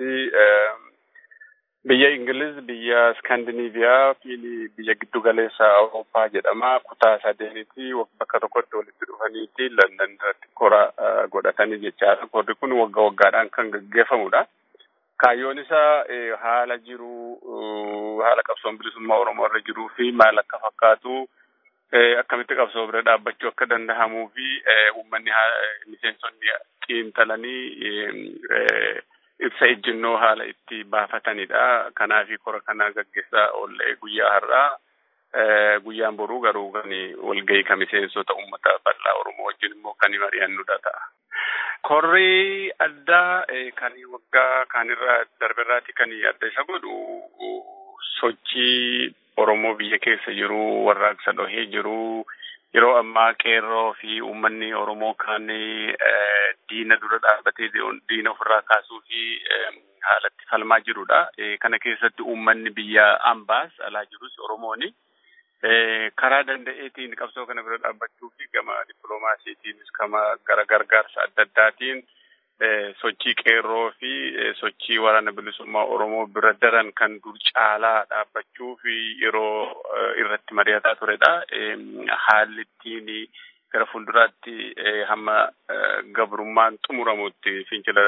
biyya Ingiliz, biyya Skandinaaviyaa fi biyya giddu galeessa Awurooppaa jedhama. Kutaa sadeenitti bakka tokkotti walitti dhufaniiti London irratti kora godhatanii jechaadha. Korri kun waggaa waggaadhaan kan gaggeeffamudha. Kaayyoon isaa haala jiru, haala qabsoon bilisummaa Oromoo irra jiruu fi maal akka fakkaatu akkamitti qabsoo bira dhaabbachuu akka danda'amuu fi uummanni miseensonni xiinxalanii ibsa ejjennoo haala itti baafatanidha. Kanaafi kora kana gaggeessaa oollee guyyaa har'aa guyyaan boruu garuu kan walgahii kan miseensota uummata bal'aa Oromoo wajjin immoo kan mari'annudha ta'a. Korri addaa kan waggaa kanirraa darberraati kan adda isa godhu sochii Oromoo biyya keessa jiru warraaqsa dhohee jiru yeroo ammaa qeerroo fi uummanni Oromoo kan diina dura dhaabbatee diina ofirraa kaasuu fi haalatti falmaa jirudha. Kana keessatti uummanni biyya ambaas alaa jirus Oromooni. karaa danda'eetiin qabsoo kana bira dhaabbachuu fi gama dippiloomaasiitiinis gama gara gargaarsa adda addaatiin sochii qeerroo fi sochii waraana bilisummaa Oromoo bira daran kan dur caalaa dhaabbachuu fi yeroo irratti mari'ataa turedha. Haalli ittiin gara fuulduraatti hamma gabrummaan xumuramutti fincila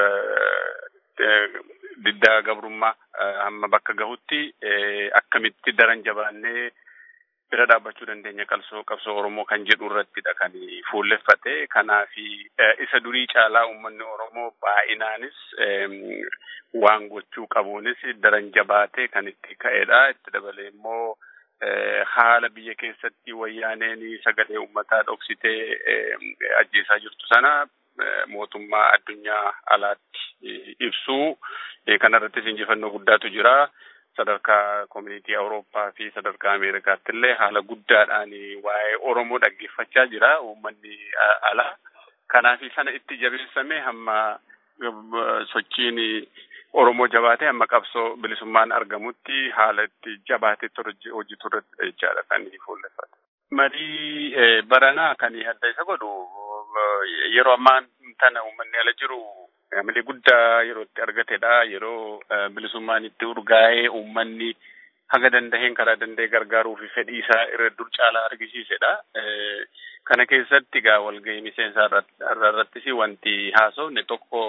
diddaa gabrummaa hamma bakka gahutti akkamitti daran jabaannee bira dhaabbachuu dandeenya qabsoo qabsoo Oromoo kan jedhu irrattidha kan fuulleffate. Kanaaf isa durii caalaa uummanni Oromoo baay'inaanis waan gochuu qabuunis daran jabaatee kan itti ka'edha. Itti dabalee immoo haala biyya keessatti wayyaaneen sagalee uummataa dhoksitee ajjeesaa jirtu sana mootummaa addunyaa alaatti ibsuu kanarrattis injifannoo guddaatu jira. sadarkaa koominiitii Awurooppaa fi sadarkaa Ameerikaatti illee haala guddaadhaan waa'ee Oromoo dhaggeeffachaa jira uummanni alaa. Kanaaf sana itti jabeessame hamma sochiin Oromoo jabaatee hamma qabsoo bilisummaan argamutti haala itti jabaatee hojjetu irratti jechaadha kan fuulleffate. Marii baranaa kan adda isa godhu yeroo ammaa tana uummanni ala jiru Amalee guddaa yeroo itti argatedha. Yeroo bilisummaan itti urgaa'ee uummanni haga dandaheen karaa danda'e gargaaruu fi fedhii isaa irra dur caalaa argisiisedha. Kana keessatti egaa walgahii miseensaa irrattis wanti haasofne tokko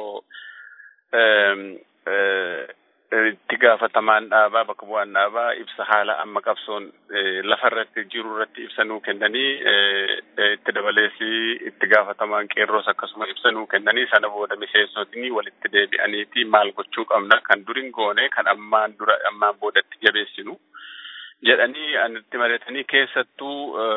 itti gaafatamaan dhaabaa bakka bu'aan dhaabaa ibsa haala amma qabsoon lafarratti jiru irratti ibsa nuu kennanii itti dabaleessi itti gaafatamaan qeerroos akkasuma ibsa nuu kennanii sana booda miseensotni walitti deebi'aniiti maal gochuu qabna kan durin goone kan ammaan dura ammaan boodatti jabeessinu jedhanii anitti mari'atanii keessattuu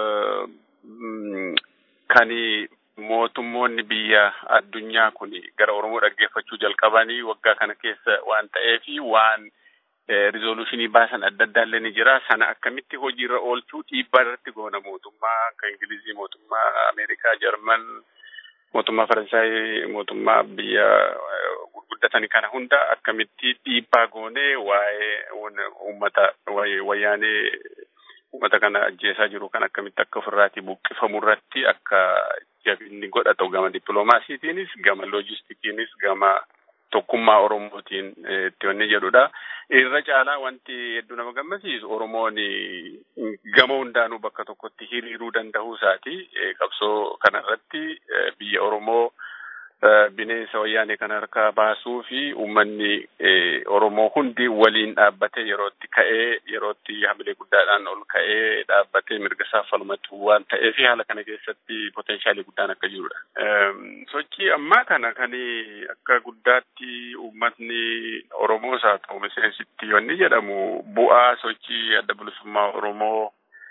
kan mootummoonni biyya addunyaa kun gara Oromoo dhaggeeffachuu jalqabanii waggaa kana keessa waan ta'eef waan rizoluushinii baasan adda addaa illee ni jira. Sana akkamitti hojiirra oolchuu dhiibbaa irratti goona mootummaa akka Ingilizii, mootummaa Ameerikaa, Jarman, mootummaa Faransaay, mootummaa biyya gurguddatanii kana hunda akkamitti dhiibbaa goonee waa'ee uummata wayyaanee uummata kana ajjeesaa jiru kan akkamitti akka ofirraatii buqqifamu irratti akka jabinni godhatu gama dippiloomaasiitiinis gama loojistikiinis gama tokkummaa Oromootiin itti wanni jedhudha. Irra caalaa wanti hedduu nama gammachiisu Oromoon gama hundaanuu bakka tokkotti hiriiruu danda'uu isaati. Qabsoo kanarratti biyya Oromoo bineensa wayyaanee kana harkaa baasuu fi uummanni Oromoo hundi waliin dhaabbatee yerootti ka'ee yerootti hamilee guddaadhaan ol ka'ee dhaabbatee mirga isaa falmatu waan ta'eef haala kana keessatti poteenshaalii guddaan akka jirudha. Sochii ammaa kana kan akka guddaatti uummatni Oromoos haa ta'u miseensitti wanni jedhamu bu'aa sochii adda bilisummaa Oromoo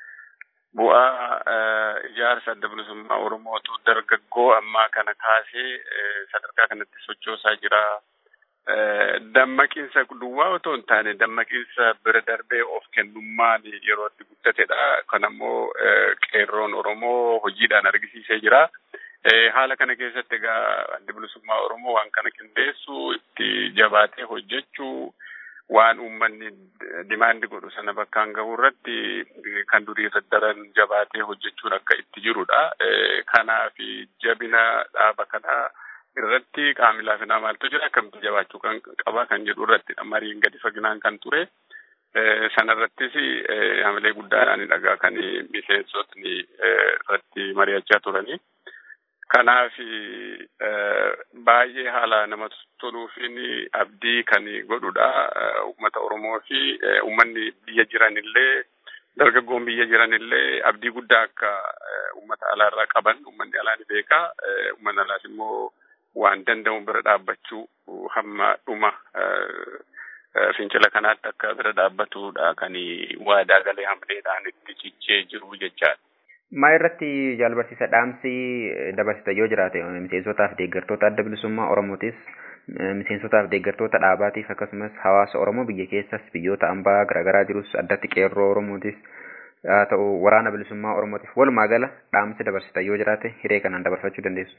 bu'aa ijaarsa adda bilisummaa Oromootu dargaggoo ammaa kana kaasee sadarkaa kanatti sochoosaa jira. Dammaqinsa duwwaa otoo hin taane dammaqinsa bira darbee of kennummaan yeroo itti guddatedha. Kan ammoo qeerroon Oromoo hojiidhaan argisiisee jira. Haala kana keessatti egaa adda bilisummaa Oromoo waan kana qindeessu itti jabaatee hojjechuu waan uummanni dimaandi godhu sana bakkaan gahu irratti kan durii irra daran jabaatee hojjechuun akka itti jirudha. Kanaaf jabina dhaaba kanaa irratti qaamni laafinaa maaltu jira akkamitti jabaachuu kan qaba kan jedhu irratti mariin gadi faginaan kan ture. Sanarrattis hamilee guddaadhaan dhagaa kan miseensotni irratti mari'achaa turanii. Kanaaf baay'ee haala namatti toluufiin abdii kan godhudha. Uummata Oromoo fi uummanni biyya jiranillee dargaggoon biyya jiranillee abdii guddaa akka uummata alaarraa qaban uummanni alaa ni beeka. Uummanni alaas immoo waan danda'u bira dhaabbachuu hamma dhuma fincila kanaatti akka bira dhaabbatudha kan waadaa galee hamileedhaan itti cichee jiru jechaadha. Maa irratti jaalbarsiisa dhaamsi dabarsita yoo jiraate miseensotaaf deeggartoota adda bilisummaa Oromootis miseensotaaf deeggartoota dhaabaatiif akkasumas hawaasa Oromoo biyya keessas biyyoota ambaa garaagaraa jirus addatti qeerroo Oromootis haa ta'u waraana bilisummaa Oromootiif walumaa gala dhaamsi dabarsita yoo jiraate hiree kanaan dabarfachuu dandeessu.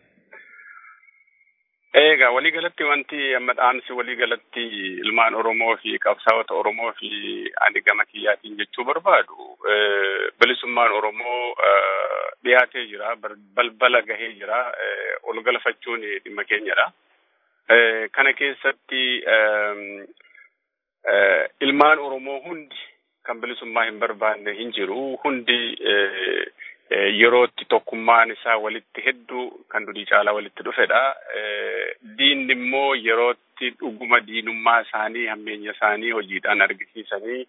Egaa waliigalatti wanti amma dhaamsi waliigalatti ilmaan Oromoo fi qabsaa'ota Oromoo fi ani gama kiyyaatiin jechuu barbaadu bilisummaan Oromoo dhiyaatee jira balbala gahee jira ol galfachuun dhimma keenyadha. Kana keessatti ilmaan Oromoo hundi kan bilisummaa hin barbaanne hin jiru hundi yerootti tokkummaan isaa walitti hedduu kan durii caalaa walitti dhufedha. Diinni immoo yerootti dhuguma diinummaa isaanii hammeenya isaanii hojiidhaan argisiisanii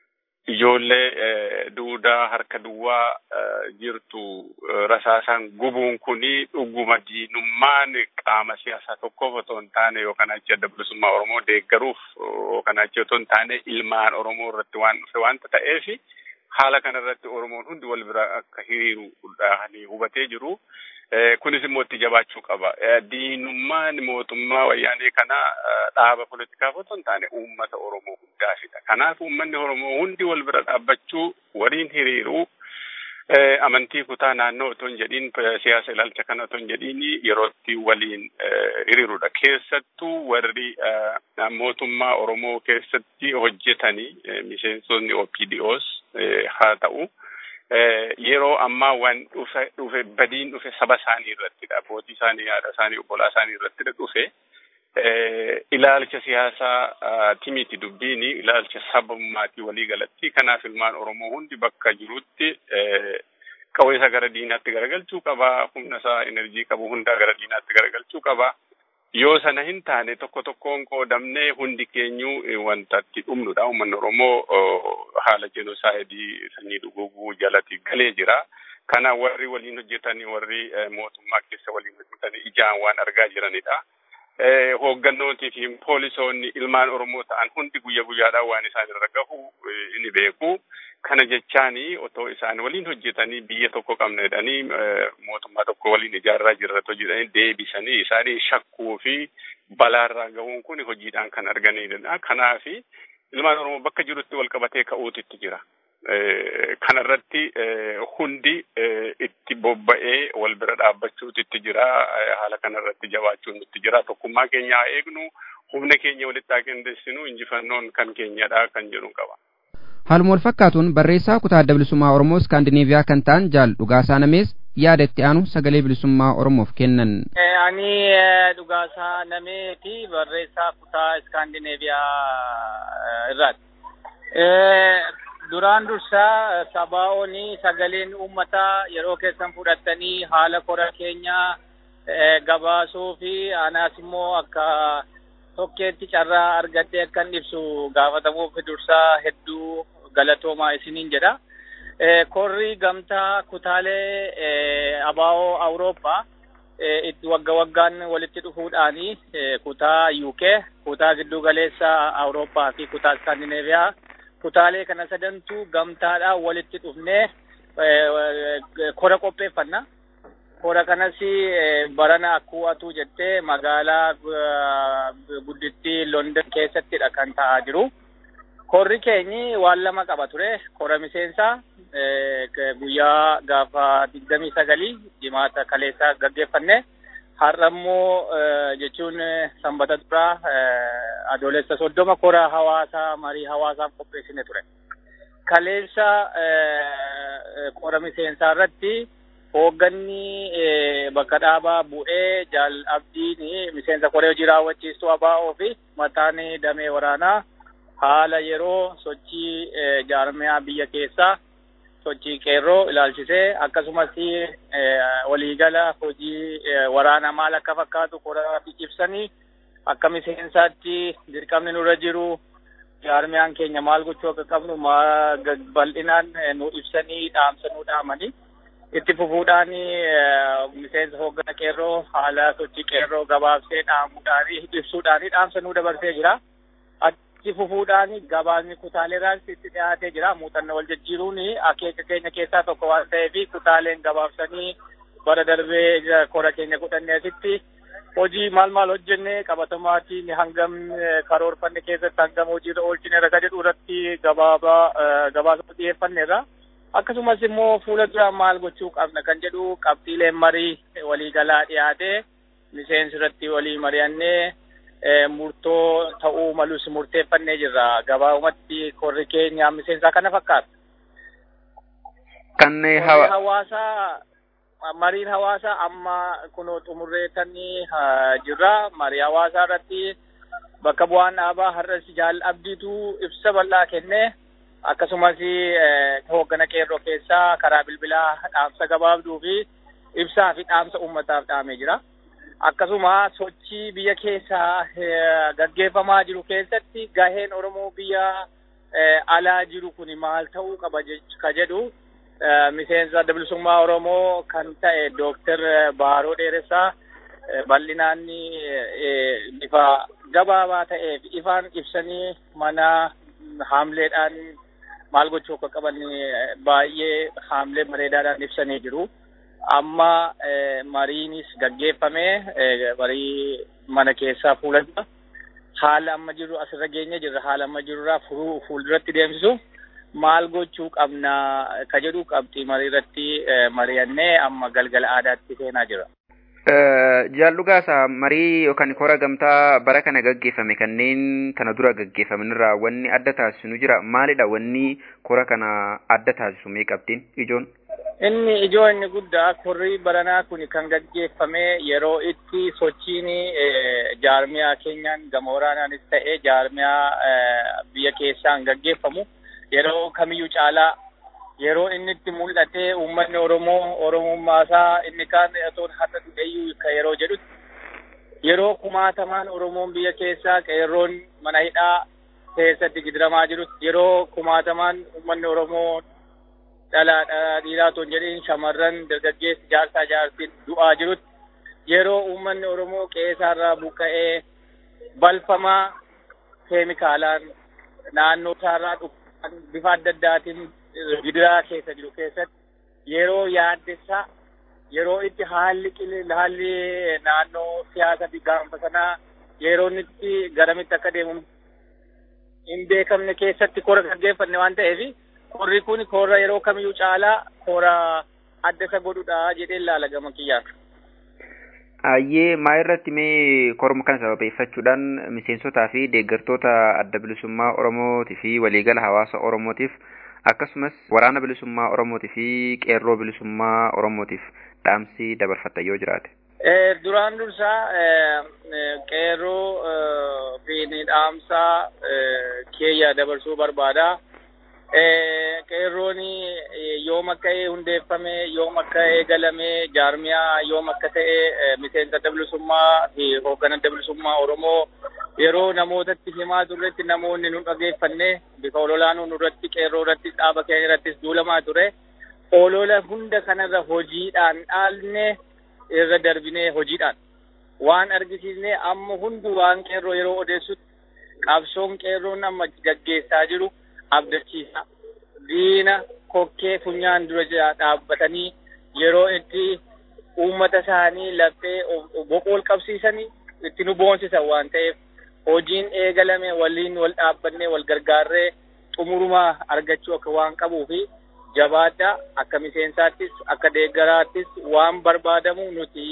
ijoollee duudaa harka duwwaa jirtu rasaasaan gubuun kuni dhuguma diinummaan qaama siyaasaa tokkoof otoo hin taane yookaan achi adda bilisummaa Oromoo deeggaruuf yookaan achi otoo hin taane ilmaan Oromoo irratti waan dhufe waanta ta'eefi haala kanarratti Oromoon hundi wal bira akka hiriiruudhaan hubatee jiru. Kunis immoo itti jabaachuu qaba. Diinummaan mootummaa wayyaanee kana dhaaba politikaaf otoo hin taane uummata Oromoo hundaafidha. Kanaaf uummanni Oromoo hundi wal bira dhaabbachuu waliin hiriiruu amantii kutaa naannoo otoo hin jedhiin siyaasa ilaalcha kana otoo hin jedhiin yerootti waliin hiriirudha. Keessattuu warri mootummaa Oromoo keessatti hojjetanii miseensonni OPDOs haa ta'u. yeroo ammaa waan dhufe dhufe badiin dhufe saba isaanii irrattidha. Abbootii isaanii, haadha isaanii, obbolaa isaanii irrattidha dhufe. Ilaalcha siyaasaa timiti dubbiini ilaalcha sabummaati walii galatti. Kanaaf ilmaan Oromoo hundi bakka jirutti qawwee isaa gara diinaatti garagalchuu qaba. Humna isaa enerjii qabu hundaa gara diinaatti garagalchuu qaba. Yoo sana hin taane tokko tokkoon qoodamnee hundi keenyuu wanta itti dhumnudha. Uummanni Oromoo haala jenosaayidii sanyii dhuguguu jalatti galee jira. Kana warri waliin hojjetanii warri mootummaa keessa waliin hojjetanii ijaan waan argaa jiranidha. Hooggannootii fi poolisoonni ilmaan Oromoo ta'an hundi guyya guyyaadhaan waan isaan irra gahu ni beeku. Kana jechaani otoo isaan waliin hojjetanii biyya tokko qabna jedhanii mootummaa tokko waliin ijaarraa jirratoo jedhanii deebisanii isaanii shakkuu fi balaarraa gahuun kun hojiidhaan kan arganidha. Kanaaf ilmaan Oromoo bakka jirutti wal qabatee ka'uutitti jira. Kanarratti hundi itti bobba'ee wal bira dhaabbachuutitti jira. Haala kanarratti jabaachuun nutti jira. Tokkummaa keenya haa eegnu. Humna keenya walitti haa qindeessinu. Injifannoon kan keenyadha kan jedhu qaba. haaluma wal fakkaatuun barreessaa kutaa adda bilisummaa oromoo iskaandineeviyaa kan ta'an jaal dhugaasaa namees yaada itti aanu sagalee bilisummaa oromoof kennan ani dhugaasaa nameeti barreessaa kutaa iskaandineeviyaa irraati duraan dursaa sabaa'ooni sagaleen uummataa yeroo keessan fudhattanii haala kora keenya gabaasuu fi anaas immoo akka tokkeetti carraa argadhee akkan ibsu gaafatamuuf dursaa hedduu galatoomaa isiniin jedha. Korri gamtaa kutaalee abaa'oo Awurooppaa itti wagga waggaan walitti dhufuudhaani kutaa UK, kutaa giddu galeessa Awurooppaa fi kutaa Iskaandineeviyaa kutaalee kana sadantu gamtaadhaan walitti dhufnee kora qopheeffanna. Kora kanas barana akkuwatu jettee magaalaa guddittii London keessattidha kan ta'aa jiru. Korri keenyi waan lama qaba ture. Kora miseensaa guyyaa gaafa digdamii sagalii jimaata kaleessaa gaggeeffanne. Har'a immoo jechuun sanbata duraa adoolessa soddoma kora hawaasaa marii hawaasaaf qopheessine ture. Kaleessa kora miseensaa irratti hoogganni bakka dhaabaa bu'ee jaal abdiin miseensa koree hojii raawwachiistuu abaa'oo fi mataan damee waraanaa haala yeroo sochii jaarmiyaa biyya keessaa sochii qeerroo ilaalchisee akkasumas waliigala hojii waraanaa maal akka fakkaatu koraa ibsanii akka miseensaatti dirqamni nurra jiru jaarmiyaan keenya maal gochuu akka qabnu bal'inaan nu ibsanii dhaamsa nu dhaamanii itti fufuudhaan miseensa hooggana qeerroo haala sochii qeerroo gabaabsee dhaamuudhaan ibsuudhaan dhaamsa nu dabarsee jira. Itti fufuudhaan gabaasni kutaaleeraas itti dhiyaatee jira. Muuxannoo wal jijjiiruun akeeka keenya keessaa tokko waan ta'eef kutaaleen gabaabsanii bara darbee kora keenya kudhanneesitti hojii maal maal hojjenne qabatamaatiin hangam karoorfanne keessatti hangam hojiirra oolchine raga jedhu irratti gabaabaa gabaasa dhiyeeffanneerra. Akkasumas immoo fuula duraan maal gochuu qabna kan jedhu qabxiileen marii waliigalaa dhiyaatee miseensi irratti walii mari'annee murtoo ta'uu malus murteeffannee jirra. Gabaabumatti korri keenya miseensaa kana fakkaata. Kan hawaasaa mariin hawaasaa amma kunoo xumurreessanii jirra. Marii hawaasaa irratti bakka bu'aan dhaabaa har'as jaal abdiitu ibsa bal'aa kennee akkasumas hooggana qeerroo keessaa karaa bilbilaa dhaamsa gabaabduu fi ibsaa fi dhaamsa uummataaf dhaamee jira. Akkasuma sochii biyya keessaa gaggeeffamaa jiru keessatti gaheen Oromoo biyya alaa jiru kun maal ta'uu qaba ka jedhu miseensa adda bilisummaa Oromoo kan ta'e Dooktar Baaroo Dheeressaa bal'inaan bifa gabaabaa ta'eef ifaan ibsanii mana haamleedhaan maal gochuu akka qaban baay'ee haamlee bareedaadhaan ibsanii jiru. Amma mariinis gaggeeffamee marii mana keessaa fuula dura haala amma jiru asirra geenye jirra haala amma jirurraa furuu fuulduratti deemsisu maal gochuu qabna ka jedhu qabxii marii irratti mari'annee amma galgala aadaatti seenaa jira. Jaallugaasa marii yookaan kora gamtaa bara kana gaggeeffame kanneen kana dura gaggeeffamanirraa wanni adda taasisu nu jira maalidha wanni kora kana adda taasisu mee qabxiin ijoon? Inni ijoo inni guddaa korri baranaa kun kan gaggeeffame yeroo itti sochiin jaarmiyaa keenyaan gama waraanaanis ta'ee jaarmiyaa biyya keessaan gaggeeffamu yeroo kamiyyuu caalaa yeroo inni itti mul'atee uummanni Oromoo Oromummaasaa inni kaan otoo har'a du'eeyyuu ka yeroo jedhutti yeroo kumaatamaan Oromoon biyya keessaa qeerroon mana hidhaa keessatti gidiramaa jirutti yeroo kumaatamaan uummanni Oromoo dhalaadha dhiiraa otoo hin jedhin shamarran dargaggeessi jaarsaa jaartiin du'aa jirutti yeroo uummanni Oromoo qeessaarraa buqqa'ee balfamaa keemikaalaan naannoo isaarraa dhufan bifa adda addaatiin gidiraa keessa jiru keessatti yeroo yaaddessaa yeroo itti haalli qili haalli naannoo siyaasa fi gaanfa sanaa yeroo inni itti garamitti akka deemu hin beekamne keessatti kora gaggeeffanne waan ta'eef korri kun kora yeroo kamiyyuu caalaa kora adda isa godhudha jedhee ilaala gama kiyyaan. Ayyee maa irratti mee korma kana sababeeffachuudhaan miseensotaa fi deeggartoota adda bilisummaa Oromootii fi waliigala hawaasa Oromootiif akkasumas waraana bilisummaa Oromootii fi qeerroo bilisummaa Oromootiif dhaamsi dabarfatta yoo jiraate. Duraan dursaa qeerroo fi dhaamsaa keeyya dabarsuu barbaada. Qeerroon yoom akka hundeeffame, yoom akka eegalame, jaarmiyaa yoom akka ta'e miseensa adda bilisummaa fi hoogganaa adda bilisummaa Oromoo yeroo namootatti himaa turretti namoonni nu dhageeffanne bifa ololaanuu nurratti qeerroo irratti dhaaba keenya irrattis duulamaa ture. Olola hunda kanarra hojiidhaan dhaalne irra darbinee hojiidhaan waan argisiisne amma hundi waan qeerroo yeroo odeessutti qabsoon qeerroon amma gaggeessaa jiru abdachiisa. Diina kokkee funyaan dura dhaabbatanii yeroo itti uummata isaanii laphee boqool qabsiisanii itti nu boonsisan waan ta'eef hojiin eegalame waliin wal dhaabbannee wal gargaarree xumurumaa argachuu akka waan qabuu fi jabaadhaa akka miseensaattis akka deeggaraattis waan barbaadamu nuti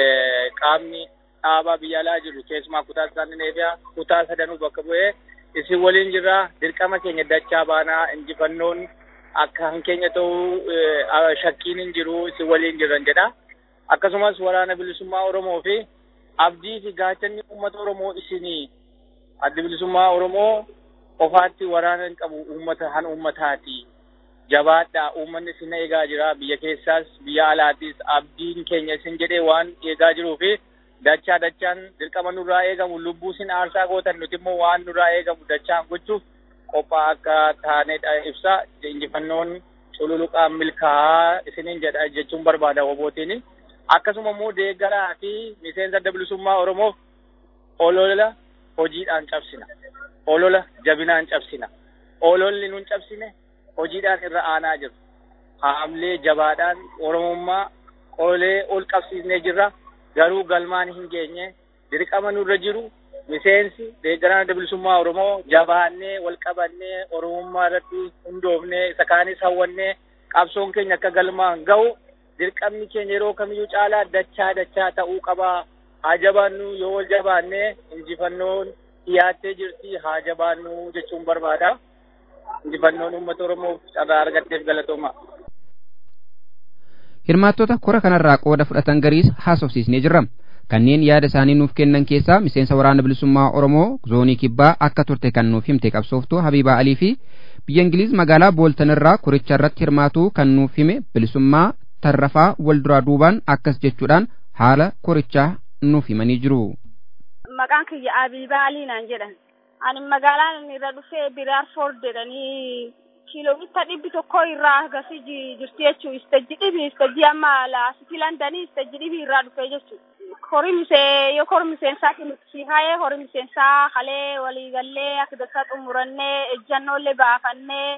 qaamni dhaabaa biyya alaa jiru keessumaa kutaa Iskaandinaaviyaa kutaa sadanuu bakka bu'ee isin waliin jirra dirqama keenya dachaa baanaa injifannoon akka hankeenya ta'uu shakkiin hin jiru isin waliin jirran jedha. Akkasumas waraana bilisummaa Oromoo fi abdii fi gaachanni uummata Oromoo isinii addi bilisummaa Oromoo qofaatti waraana hin qabu uummata han uummataati. Jabaadhaa uummanni isin eegaa jira biyya keessaas biyya alaattis abdiin keenya isin jedhee waan eegaa jiruu fi dachaa dachaan dirqama nurraa eegamu lubbuu isin aarsaa gootan nuti immoo waan nurraa eegamu dachaan gochuuf qophaa akka taanedha ibsa injifannoon cululuqaan milkaa'aa isiniin jedha jechuun barbaada obootiin akkasuma immoo deeggaraa fi miseensa adda bilisummaa oromoof olola hojiidhaan cabsina olola jabinaan cabsina ololli nun cabsine hojiidhaan irra aanaa jiru haamlee jabaadhaan oromummaa qolee ol qabsiisnee jirra garuu galmaan hin geenye dirqama nurra jiru miseensi deeggaraan adda bilisummaa Oromoo jabaannee wal qabannee Oromummaa irratti hundoofnee isa kaanis hawwannee qabsoon keenya akka galmaan ga'u dirqamni keenya yeroo kamiyyuu caalaa dachaa dachaa ta'uu qabaa haa jabaannu yoo wal jabaannee injifannoon dhiyaattee jirti haa jabaannu jechuun barbaada. Injifannoon uummata Oromoof carraa argatteef galatooma. Hirmaattota kora kanarraa qooda fudhatan gariis haasofsiisnee jirra. Kanneen yaada isaanii nuuf kennan keessaa miseensa waraana bilisummaa Oromoo zoonii kibbaa akka turte kan nuuf himte qabsooftuu Habiibaa Alii fi biyya Ingiliiz magaalaa Booltanirraa koricha irratti hirmaatuu kan nuuf hime bilisummaa tarrafaa wal duraa duubaan akkas jechuudhaan haala korichaa nuuf himanii jiru. Maqaan kiyya Habiibaa Alii naan jedhan. Ani magaalaan irra dhufee Biraarfoord jedhanii kiiloomeetira dhibbi tokko irraa agasii jirti jechuun istajji dhibi istajji amma laasitii landanii istajji dhibi irraa dhufee jechuudha. Horii misee yoo horii miseensaa nuti haayee horii miseensaa halee waliigallee akka dachaa xumurannee ejjannollee baafannee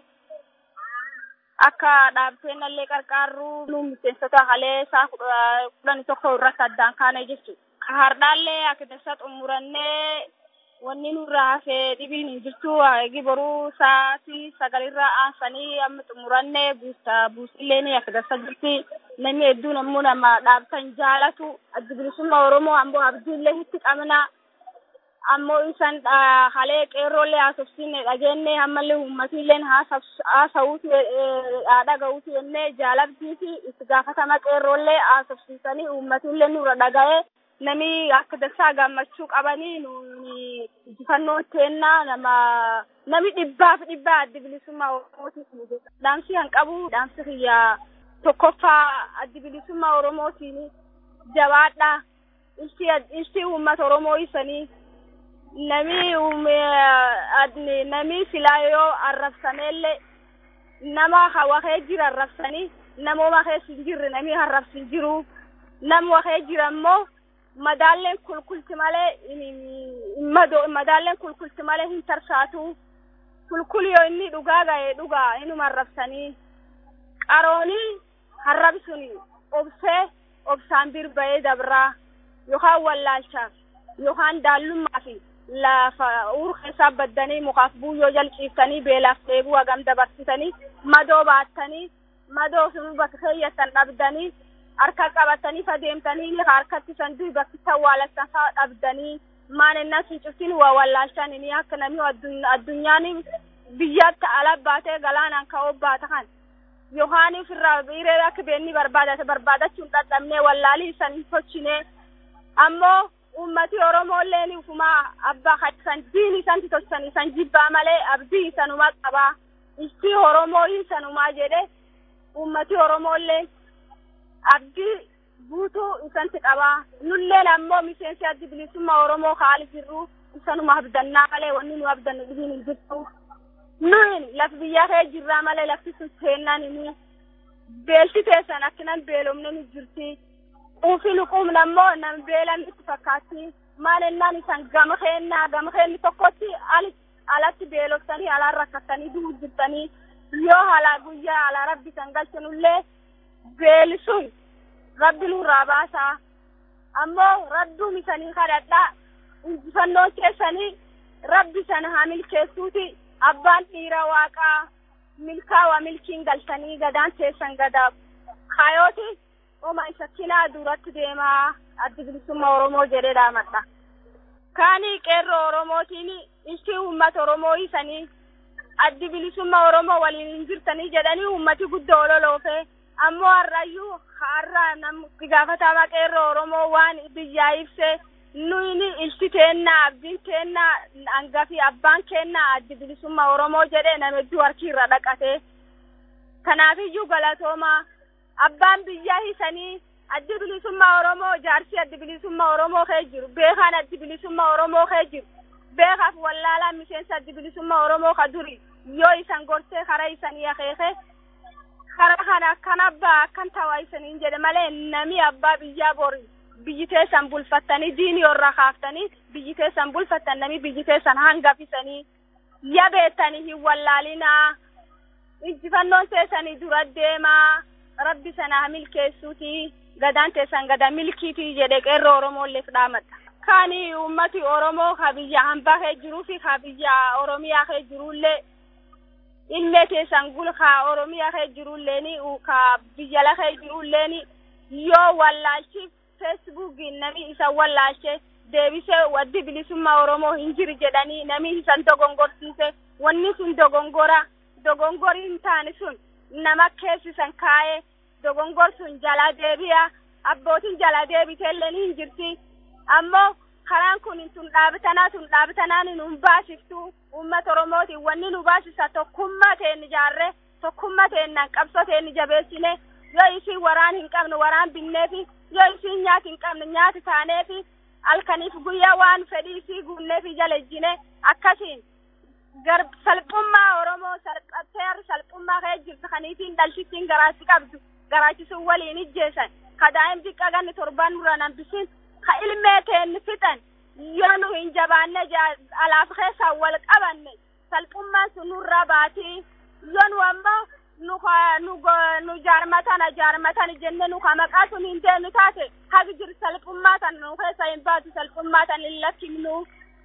akka dhaabbateenallee qarqaarruu nu miseensota halee isaa kudhanii tokko irratti addaan kaane jechuudha. Ka hardhaallee akka dachaa xumurannee wanni nurraa hafee dhibiin hin jirtu eegi boruu sa'aatii sagalirraa aansanii amma xumurannee buusta buusillee akka dachaa jirti. namni hedduun ammoo nama dhaabatan jaalatu adda bilisummaa oromoo ammoo abdiillee itti qabna ammoo isan halee qeerroollee haasofsiine dhageenne ammallee ummatiilleen haasa'uuti dhaga'uuti jennee jaalabdii fi itti gaafatama qeerroollee haasofsiisanii ummatiillee nurra dhaga'ee nami akka dachaa gammachuu qabanii nuni injifannoo kennaa nama nami dhibbaaf dhibbaa adda bilisummaa oromootiif dhaamsi kan qabu dhaamsi kiyyaa tokkoffaa addi bilisummaa oromootiin jabaadha ibsi uummata oromoo isanii nami nami silaa yoo arrabsameellee nama waxee jira arrabsanii nama waxee hin jirre nami arrabsin jiru nam waxee jira immoo madaalleen kulkulti malee madaalleen kulkulti malee hin tarsaatu kulkul yoo inni dhugaa ga'e dhugaa inuma arrabsanii qaroonii harrabi sun obsee obsaan birba'ee dabraa yookaan wallaalcha yookaan daallummaa fi lafa uur keessaa baddanii mukaaf buuyyoo jalqiiftanii beelaaf dheebuu hagam dabarsitanii madoo baattanii madoo sun bakka keeyyattan dhabdanii harka qabatanii fadeemtanii harkatti san du'i bakki awwaalassan faa dhabdanii maanennaa sun cuftiin waa wallaalchanini akka namni addunyaan biyyatti ala baatee galaanaan ka'oo baata kan yohaan ofirraa dhiiree akka beenni barbaadate barbaadachuun dadhabnee wallaalii san tolchine ammoo ummati oromolleen ufumaa abbaa san diin isanti tolchan isan jibbaa malee abdii isanumaa qabaa istii oromoo isanumaa jedhe ummati oromolleen abdii guutuu isanti qabaa nulleen ammoo miseensi addi bilisummaa oromoo haali jirru isanuma abdannaa malee wanni nu abdannu dhibiin hin jirtu nuyin laf biyya kee jirraa malee lafti sun seennaan inni beelti teessan akkinan beelomne nu jirti quufi luquumna ammoo nam beelan itti fakkaatti maalennaan isan gama keennaa gama keenni tokkotti alatti beeloftanii alaan rakkattanii du'u jirtanii yoo halaa guyyaa alaa rabbi san galchanullee beeli sun rabbi nurraa baasaa ammoo rabduun isanii kadhadhaa injifannoon keessanii rabbi sana haa milkeessuuti abbaan dhiira waaqaa milkaawaa milkiin galtanii gadaan teessan gadaa kaayooti oma isa kinaa duratti deemaa addi bilisummaa oromoo jedhee dhaamadha kaanii qeerroo oromootiin ishii uummata oromoo isanii addi bilisummaa oromoo waliin hin jirtanii jedhanii uummati guddoo ololoofe ammoo har'ayyuu har'a nam gaafatamaa qeerroo oromoo waan biyyaa ibse nuyini ilti teennaa abdiin teennaa hangafi abbaan keennaa addi bilisummaa oromoo jedhe nama hedduu harki irra dhaqate kanaafiyyuu galatoomaa abbaan biyyaa hisanii addi bilisummaa oromoo jaarsi addi bilisummaa oromoo kee jiru beekaan addi bilisummaa oromoo kee jiru beekaaf wallaalaa miseensa addi bilisummaa oromoo ka duri yoo isan gorsee kara isanii akeeke kara kana akkan abbaa akkan tawaa isaniin jedhe malee nami abbaa biyyaa bori biyyi teessan bulfattanii diinii irraa kaaftanii biyyi teessan bulfattan nami biyyi teessan hangafisanii ya beettanii hin wallaalinaa injifannoon teessanii dura deemaa rabbi sanaa milkeessuuti gadaan teessan gada milkiitii jedhe qeerroo oromoolleef dhaamadha kaani ummati oromoo ka biyya hambaa kee jiruu fi ka biyya oromiyaa kee jirullee ilmee teessan gul ka oromiyaa kee jirulleeni ka biyya la kee jirulleeni yoo wallaalchiif feesbuukiin nami isa wallaalche deebisee waddi bilisummaa oromoo hin jiru jedhanii nami isan dogongorsiise wanni sun dogongora dogongori hin taane sun nama keessisan kaa'ee dogongor sun jala deebi'a abbootiin jala deebiteellee hin jirti ammoo karaan kun tun dhaabatanaa tun dhaabatanaan nun baasiftu uummata oromootiin wanni nu baasisa tokkummaa teen ijaarre tokkummaa teennan qabsoo teen jabeessine yoo isin waraan hin qabne waraan binneefi yoo isin nyaati hin qabne nyaati taaneefi halkaniif guyyaa waan fedhii isii guunneefi jala ejjine akkasiin gar salphummaa oromoo salphateer salphummaa kee jirtu kaniitiin dhalchittiin garaasi qabdu garaachisuun waliin ijjeessan ka daa'im xiqqa ganni torban dura nambisin ka ilmee teenni fixan yoo nu hin jabaanne alaaf keessaan wal qabanne salphummaan sun nurra baatii yoo nu ammoo nu nu nu jaarmatana jaarmatan jenne nu ka maqaa sun hin deemnu taate hagi jiru salphummaa tan nu keessa hin baatu salphummaa tan hin lakkifnu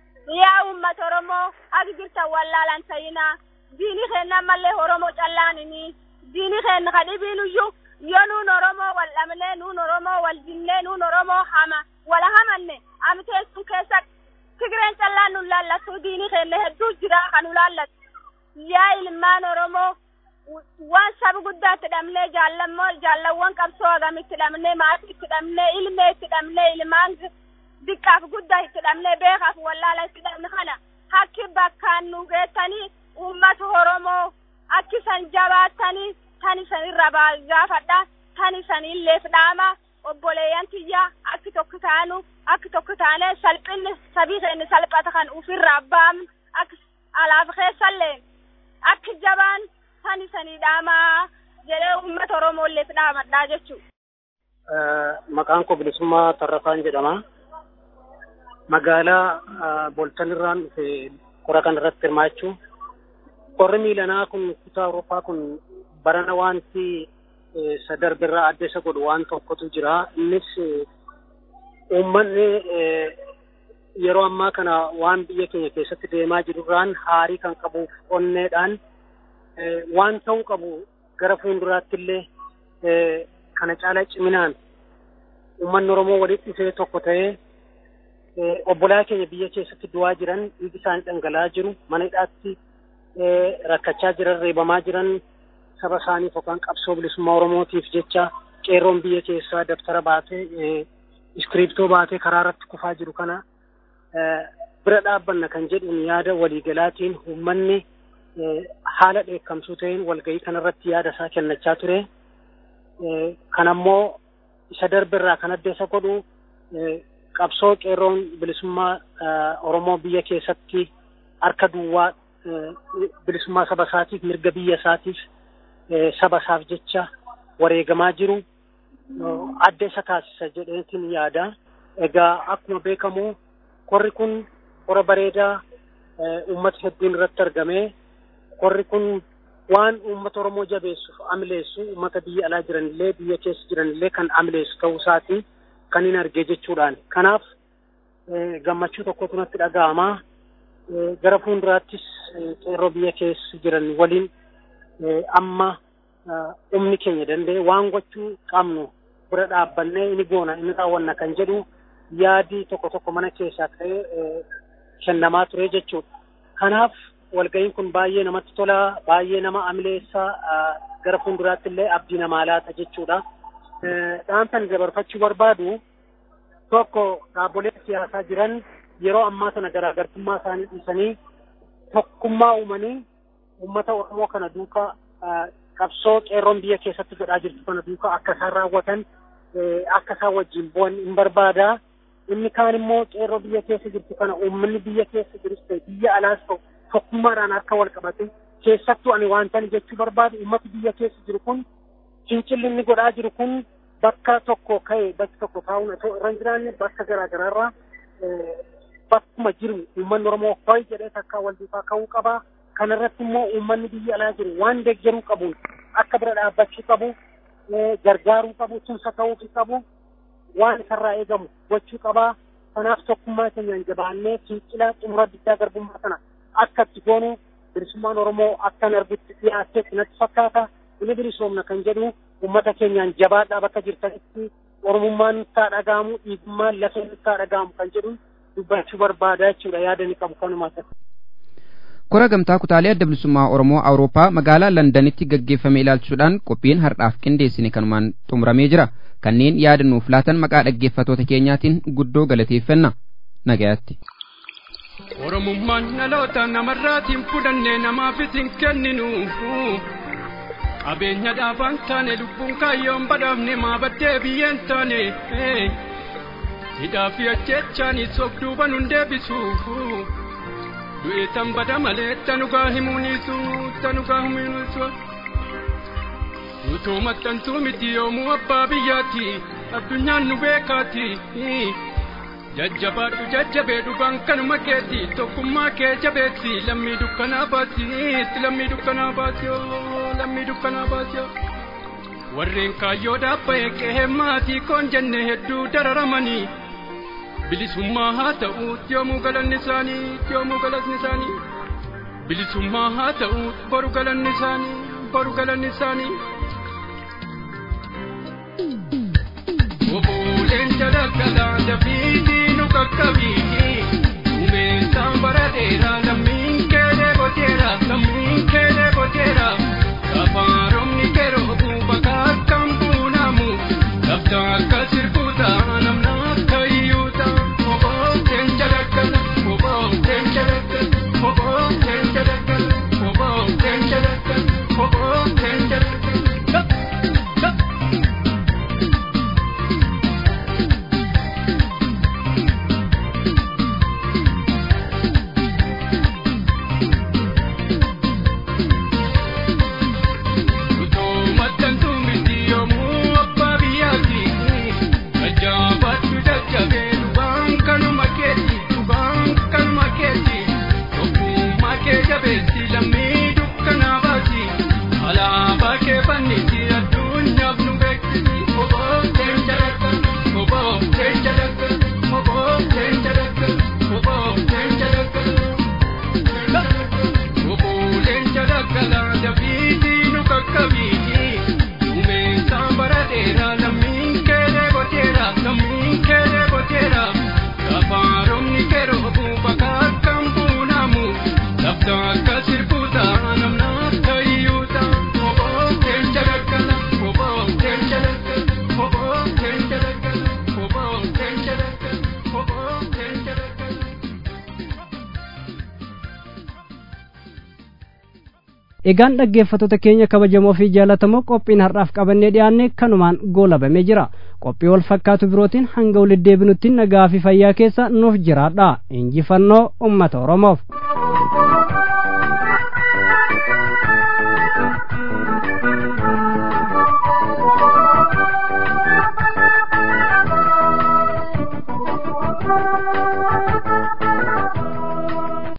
yaa ummata oromoo hagi jirtan wallaalan ta'ina diini keenna mallee oromoo callaanini diini keenna ka dhibiinuyyuu yoo nuun oromoo wal dhabnee nuun oromoo wal jinnee nuun oromoo hama wala hamanne amtee sun keessa tigireen callaan nu laallattu diini keenna hedduu jira kan nu laallattu yaa ilmaan oromoo waan saba guddaatti dhabnee jaallammoo jaallawwan qabsoo agamitti dhabnee maatii itti dhabnee ilmee itti dhabnee ilmaan diqqaaf guddaa itti dhabnee beekaaf wallaala itti dhabne kana hakki bakkaan nu geettanii uummata oromoo akki san jabaattanii tan isan irra gaafadha tan isan illeef dhaama obboleeyyan tiyya akki tokko taanu akki tokko taanee salphinni sabii keenya salphata kan ufirraa baamnu akki alaaf keessallee akki jabaan tan isanii dhaamaa jedhee uummata oromoolleef dhaamadhaa jechuu maqaan koo bilisummaa tarrafaan jedhama magaalaa boltan irraan dhufe qora kan irratti hirmaachuu qorri miilanaa kun kutaa awurooppaa kun barana wanti sadarbirraa adda isa godhu waan tokkotu jira innis uummanni yeroo ammaa kana waan biyya keenya keessatti deemaa jirurraan haarii kan qabuuf onneedhaan waan ta'uu qabu gara fuulduraatti illee kana caalaa ciminaan uummanni Oromoo walitti dhufee tokko ta'ee obbolaa keenya biyya keessatti du'aa jiran dhiigi isaanii dhangala'aa jiru mana hidhaatti rakkachaa jiran reebamaa jiran saba isaaniif yookaan qabsoo bilisummaa Oromootiif jecha qeerroon biyya keessaa daftara baatee iskiriiptoo baatee karaa irratti kufaa jiru kana bira dhaabbanna kan jedhuun yaada waliigalaatiin uummanni haala dheekkamsuu ta'een walgahii kanarratti yaada isaa kennachaa ture. Kan ammoo isa darbirraa kan adda isa godhu qabsoo qeerroon bilisummaa Oromoo biyya keessatti harka duwwaa bilisummaa saba isaatiif mirga biyya isaatiif saba isaaf jecha wareegamaa jiru adda isa taasisa jedheetiin yaada. Egaa akkuma beekamu korri kun kora bareedaa uummata hedduun irratti argamee korri kun waan uummata Oromoo jabeessuuf amileessu uummata biyya alaa jiranillee biyya keessa jiranillee kan amileessu ta'uu isaati kan hin argee jechuudhaan. Kanaaf gammachuu tokkotu natti dhaga'ama. Gara fuulduraattis qeerroo biyya keessa jiran waliin amma humni keenya danda'e waan gochuu qabnu bira dhaabbannee inni goona inni raawwanna kan jedhu yaadi tokko tokko mana keessaa ta'ee kennamaa ture jechuudha. Kanaaf walga'iin kun baay'ee namatti tola, baay'ee nama amileessaa gara fuulduraatti illee abdii namaa laata jechuudha. Dhaamsan dabarfachuu barbaadu tokko dhaabbolee siyaasaa jiran yeroo ammaa sana garaagartummaa isaanii dhiisanii tokkummaa uumanii uummata Oromoo kana duuka qabsoo qeerroon biyya keessatti godhaa jirtu kana duuka akka isaan raawwatan akka isaan wajjin bu'an hin barbaada. Inni kaan immoo qeerroo biyya keessa jirtu kana uummanni biyya keessa jirus ta'e biyya alaas ta'u tokkummaadhaan akka wal qabate keessattuu ani wantan jechuu barbaadu uummati biyya keessa jiru kun fincilli inni godhaa jiru kun bakka tokko ka'e bakki tokko taa'uun osoo irra hin jiraanne bakka garaa garaarraa bakkuma jiru uummanni Oromoo ho'i jedhee takkaa wal duukaa ka'uu qaba. Kanarratti immoo uummanni biyya alaa jiru waan deeggaruu qabuun akka bira dhaabbachuu qabu gargaaruu qabu tumsa ta'uu qabu waan isarraa eegamu gochuu qaba. Kanaaf tokkummaa keenyaan jabaannee fincila xumura diddaa garbummaa kana akka itti goonu bilisummaan Oromoo akkan argutti dhiyaateetti natti fakkaata. Inni bilisoomna kan jedhu uummata keenyaan jabaadhaa bakka jirtanitti Oromummaan nutti haa dhaga'amu, dhiigummaan lafee nutti haa dhaga'amu kan jedhu dubbachuu barbaada jechuudha yaada ni qabu kanumaa ta'e. Kora gamtaa kutaalee adda bilisummaa Oromoo Awurooppaa magaalaa Londanitti gaggeeffame ilaalchuudhaan qophiin har'aaf qindeessine kanumaan xumuramee jira. Kanneen yaada nuuf laatan maqaa dhaggeeffatoota keenyaatiin guddoo galateeffanna. Nagayaatti. Oromummaan dhaloota namarraatiin fudhannee namaafis hin kenninu. Qabeenya dhaabaan taane lubbuun kaayyoon badhaafne maa baddee biyyeen taane. Hidhaa fi ajjechaanis of duuba nun deebisu. Du'ee tan bada malee tanugaa himuunisu tanugaa himuunisu. Utoo maxxantuu miti yoomuu abbaa biyyaati addunyaan nu beekaati. Jajjabaadhu jajjabee dhugaan kanuma keeti tokkummaa kee jabeessi lammii dukkanaa baasi lammii dukkanaa baasi lammii dukkanaa baasi. Warreen kaayyoo dhaabba'e qe'ee maatii koon jenne hedduu dararamanii. bilisummaa haa ta'u yoomuu galanni isaanii yoomuu galanni isaanii bilisummaa haa ta'u boru galanni isaanii boru galanni isaanii. Obboleen jalakkalaa dafiitii nu qaqqabii uumensaan bara dheeraa lammiin keelee goteera lammiin keelee goteera gafaaromni kerootu bakka akkam buunamu lafta akka sirbuuta namna akka iyyuuta. egaan dhaggeeffattoota keenya kabajamoo fi jaalatamoo qophiin har'aaf qabannee dhiyaanne kanumaan goolabamee jira qophii wal fakkaatu birootiin hanga walitti deebinutti nagaa fi fayyaa keessa nuuf jiraadha injifannoo ummata oromoof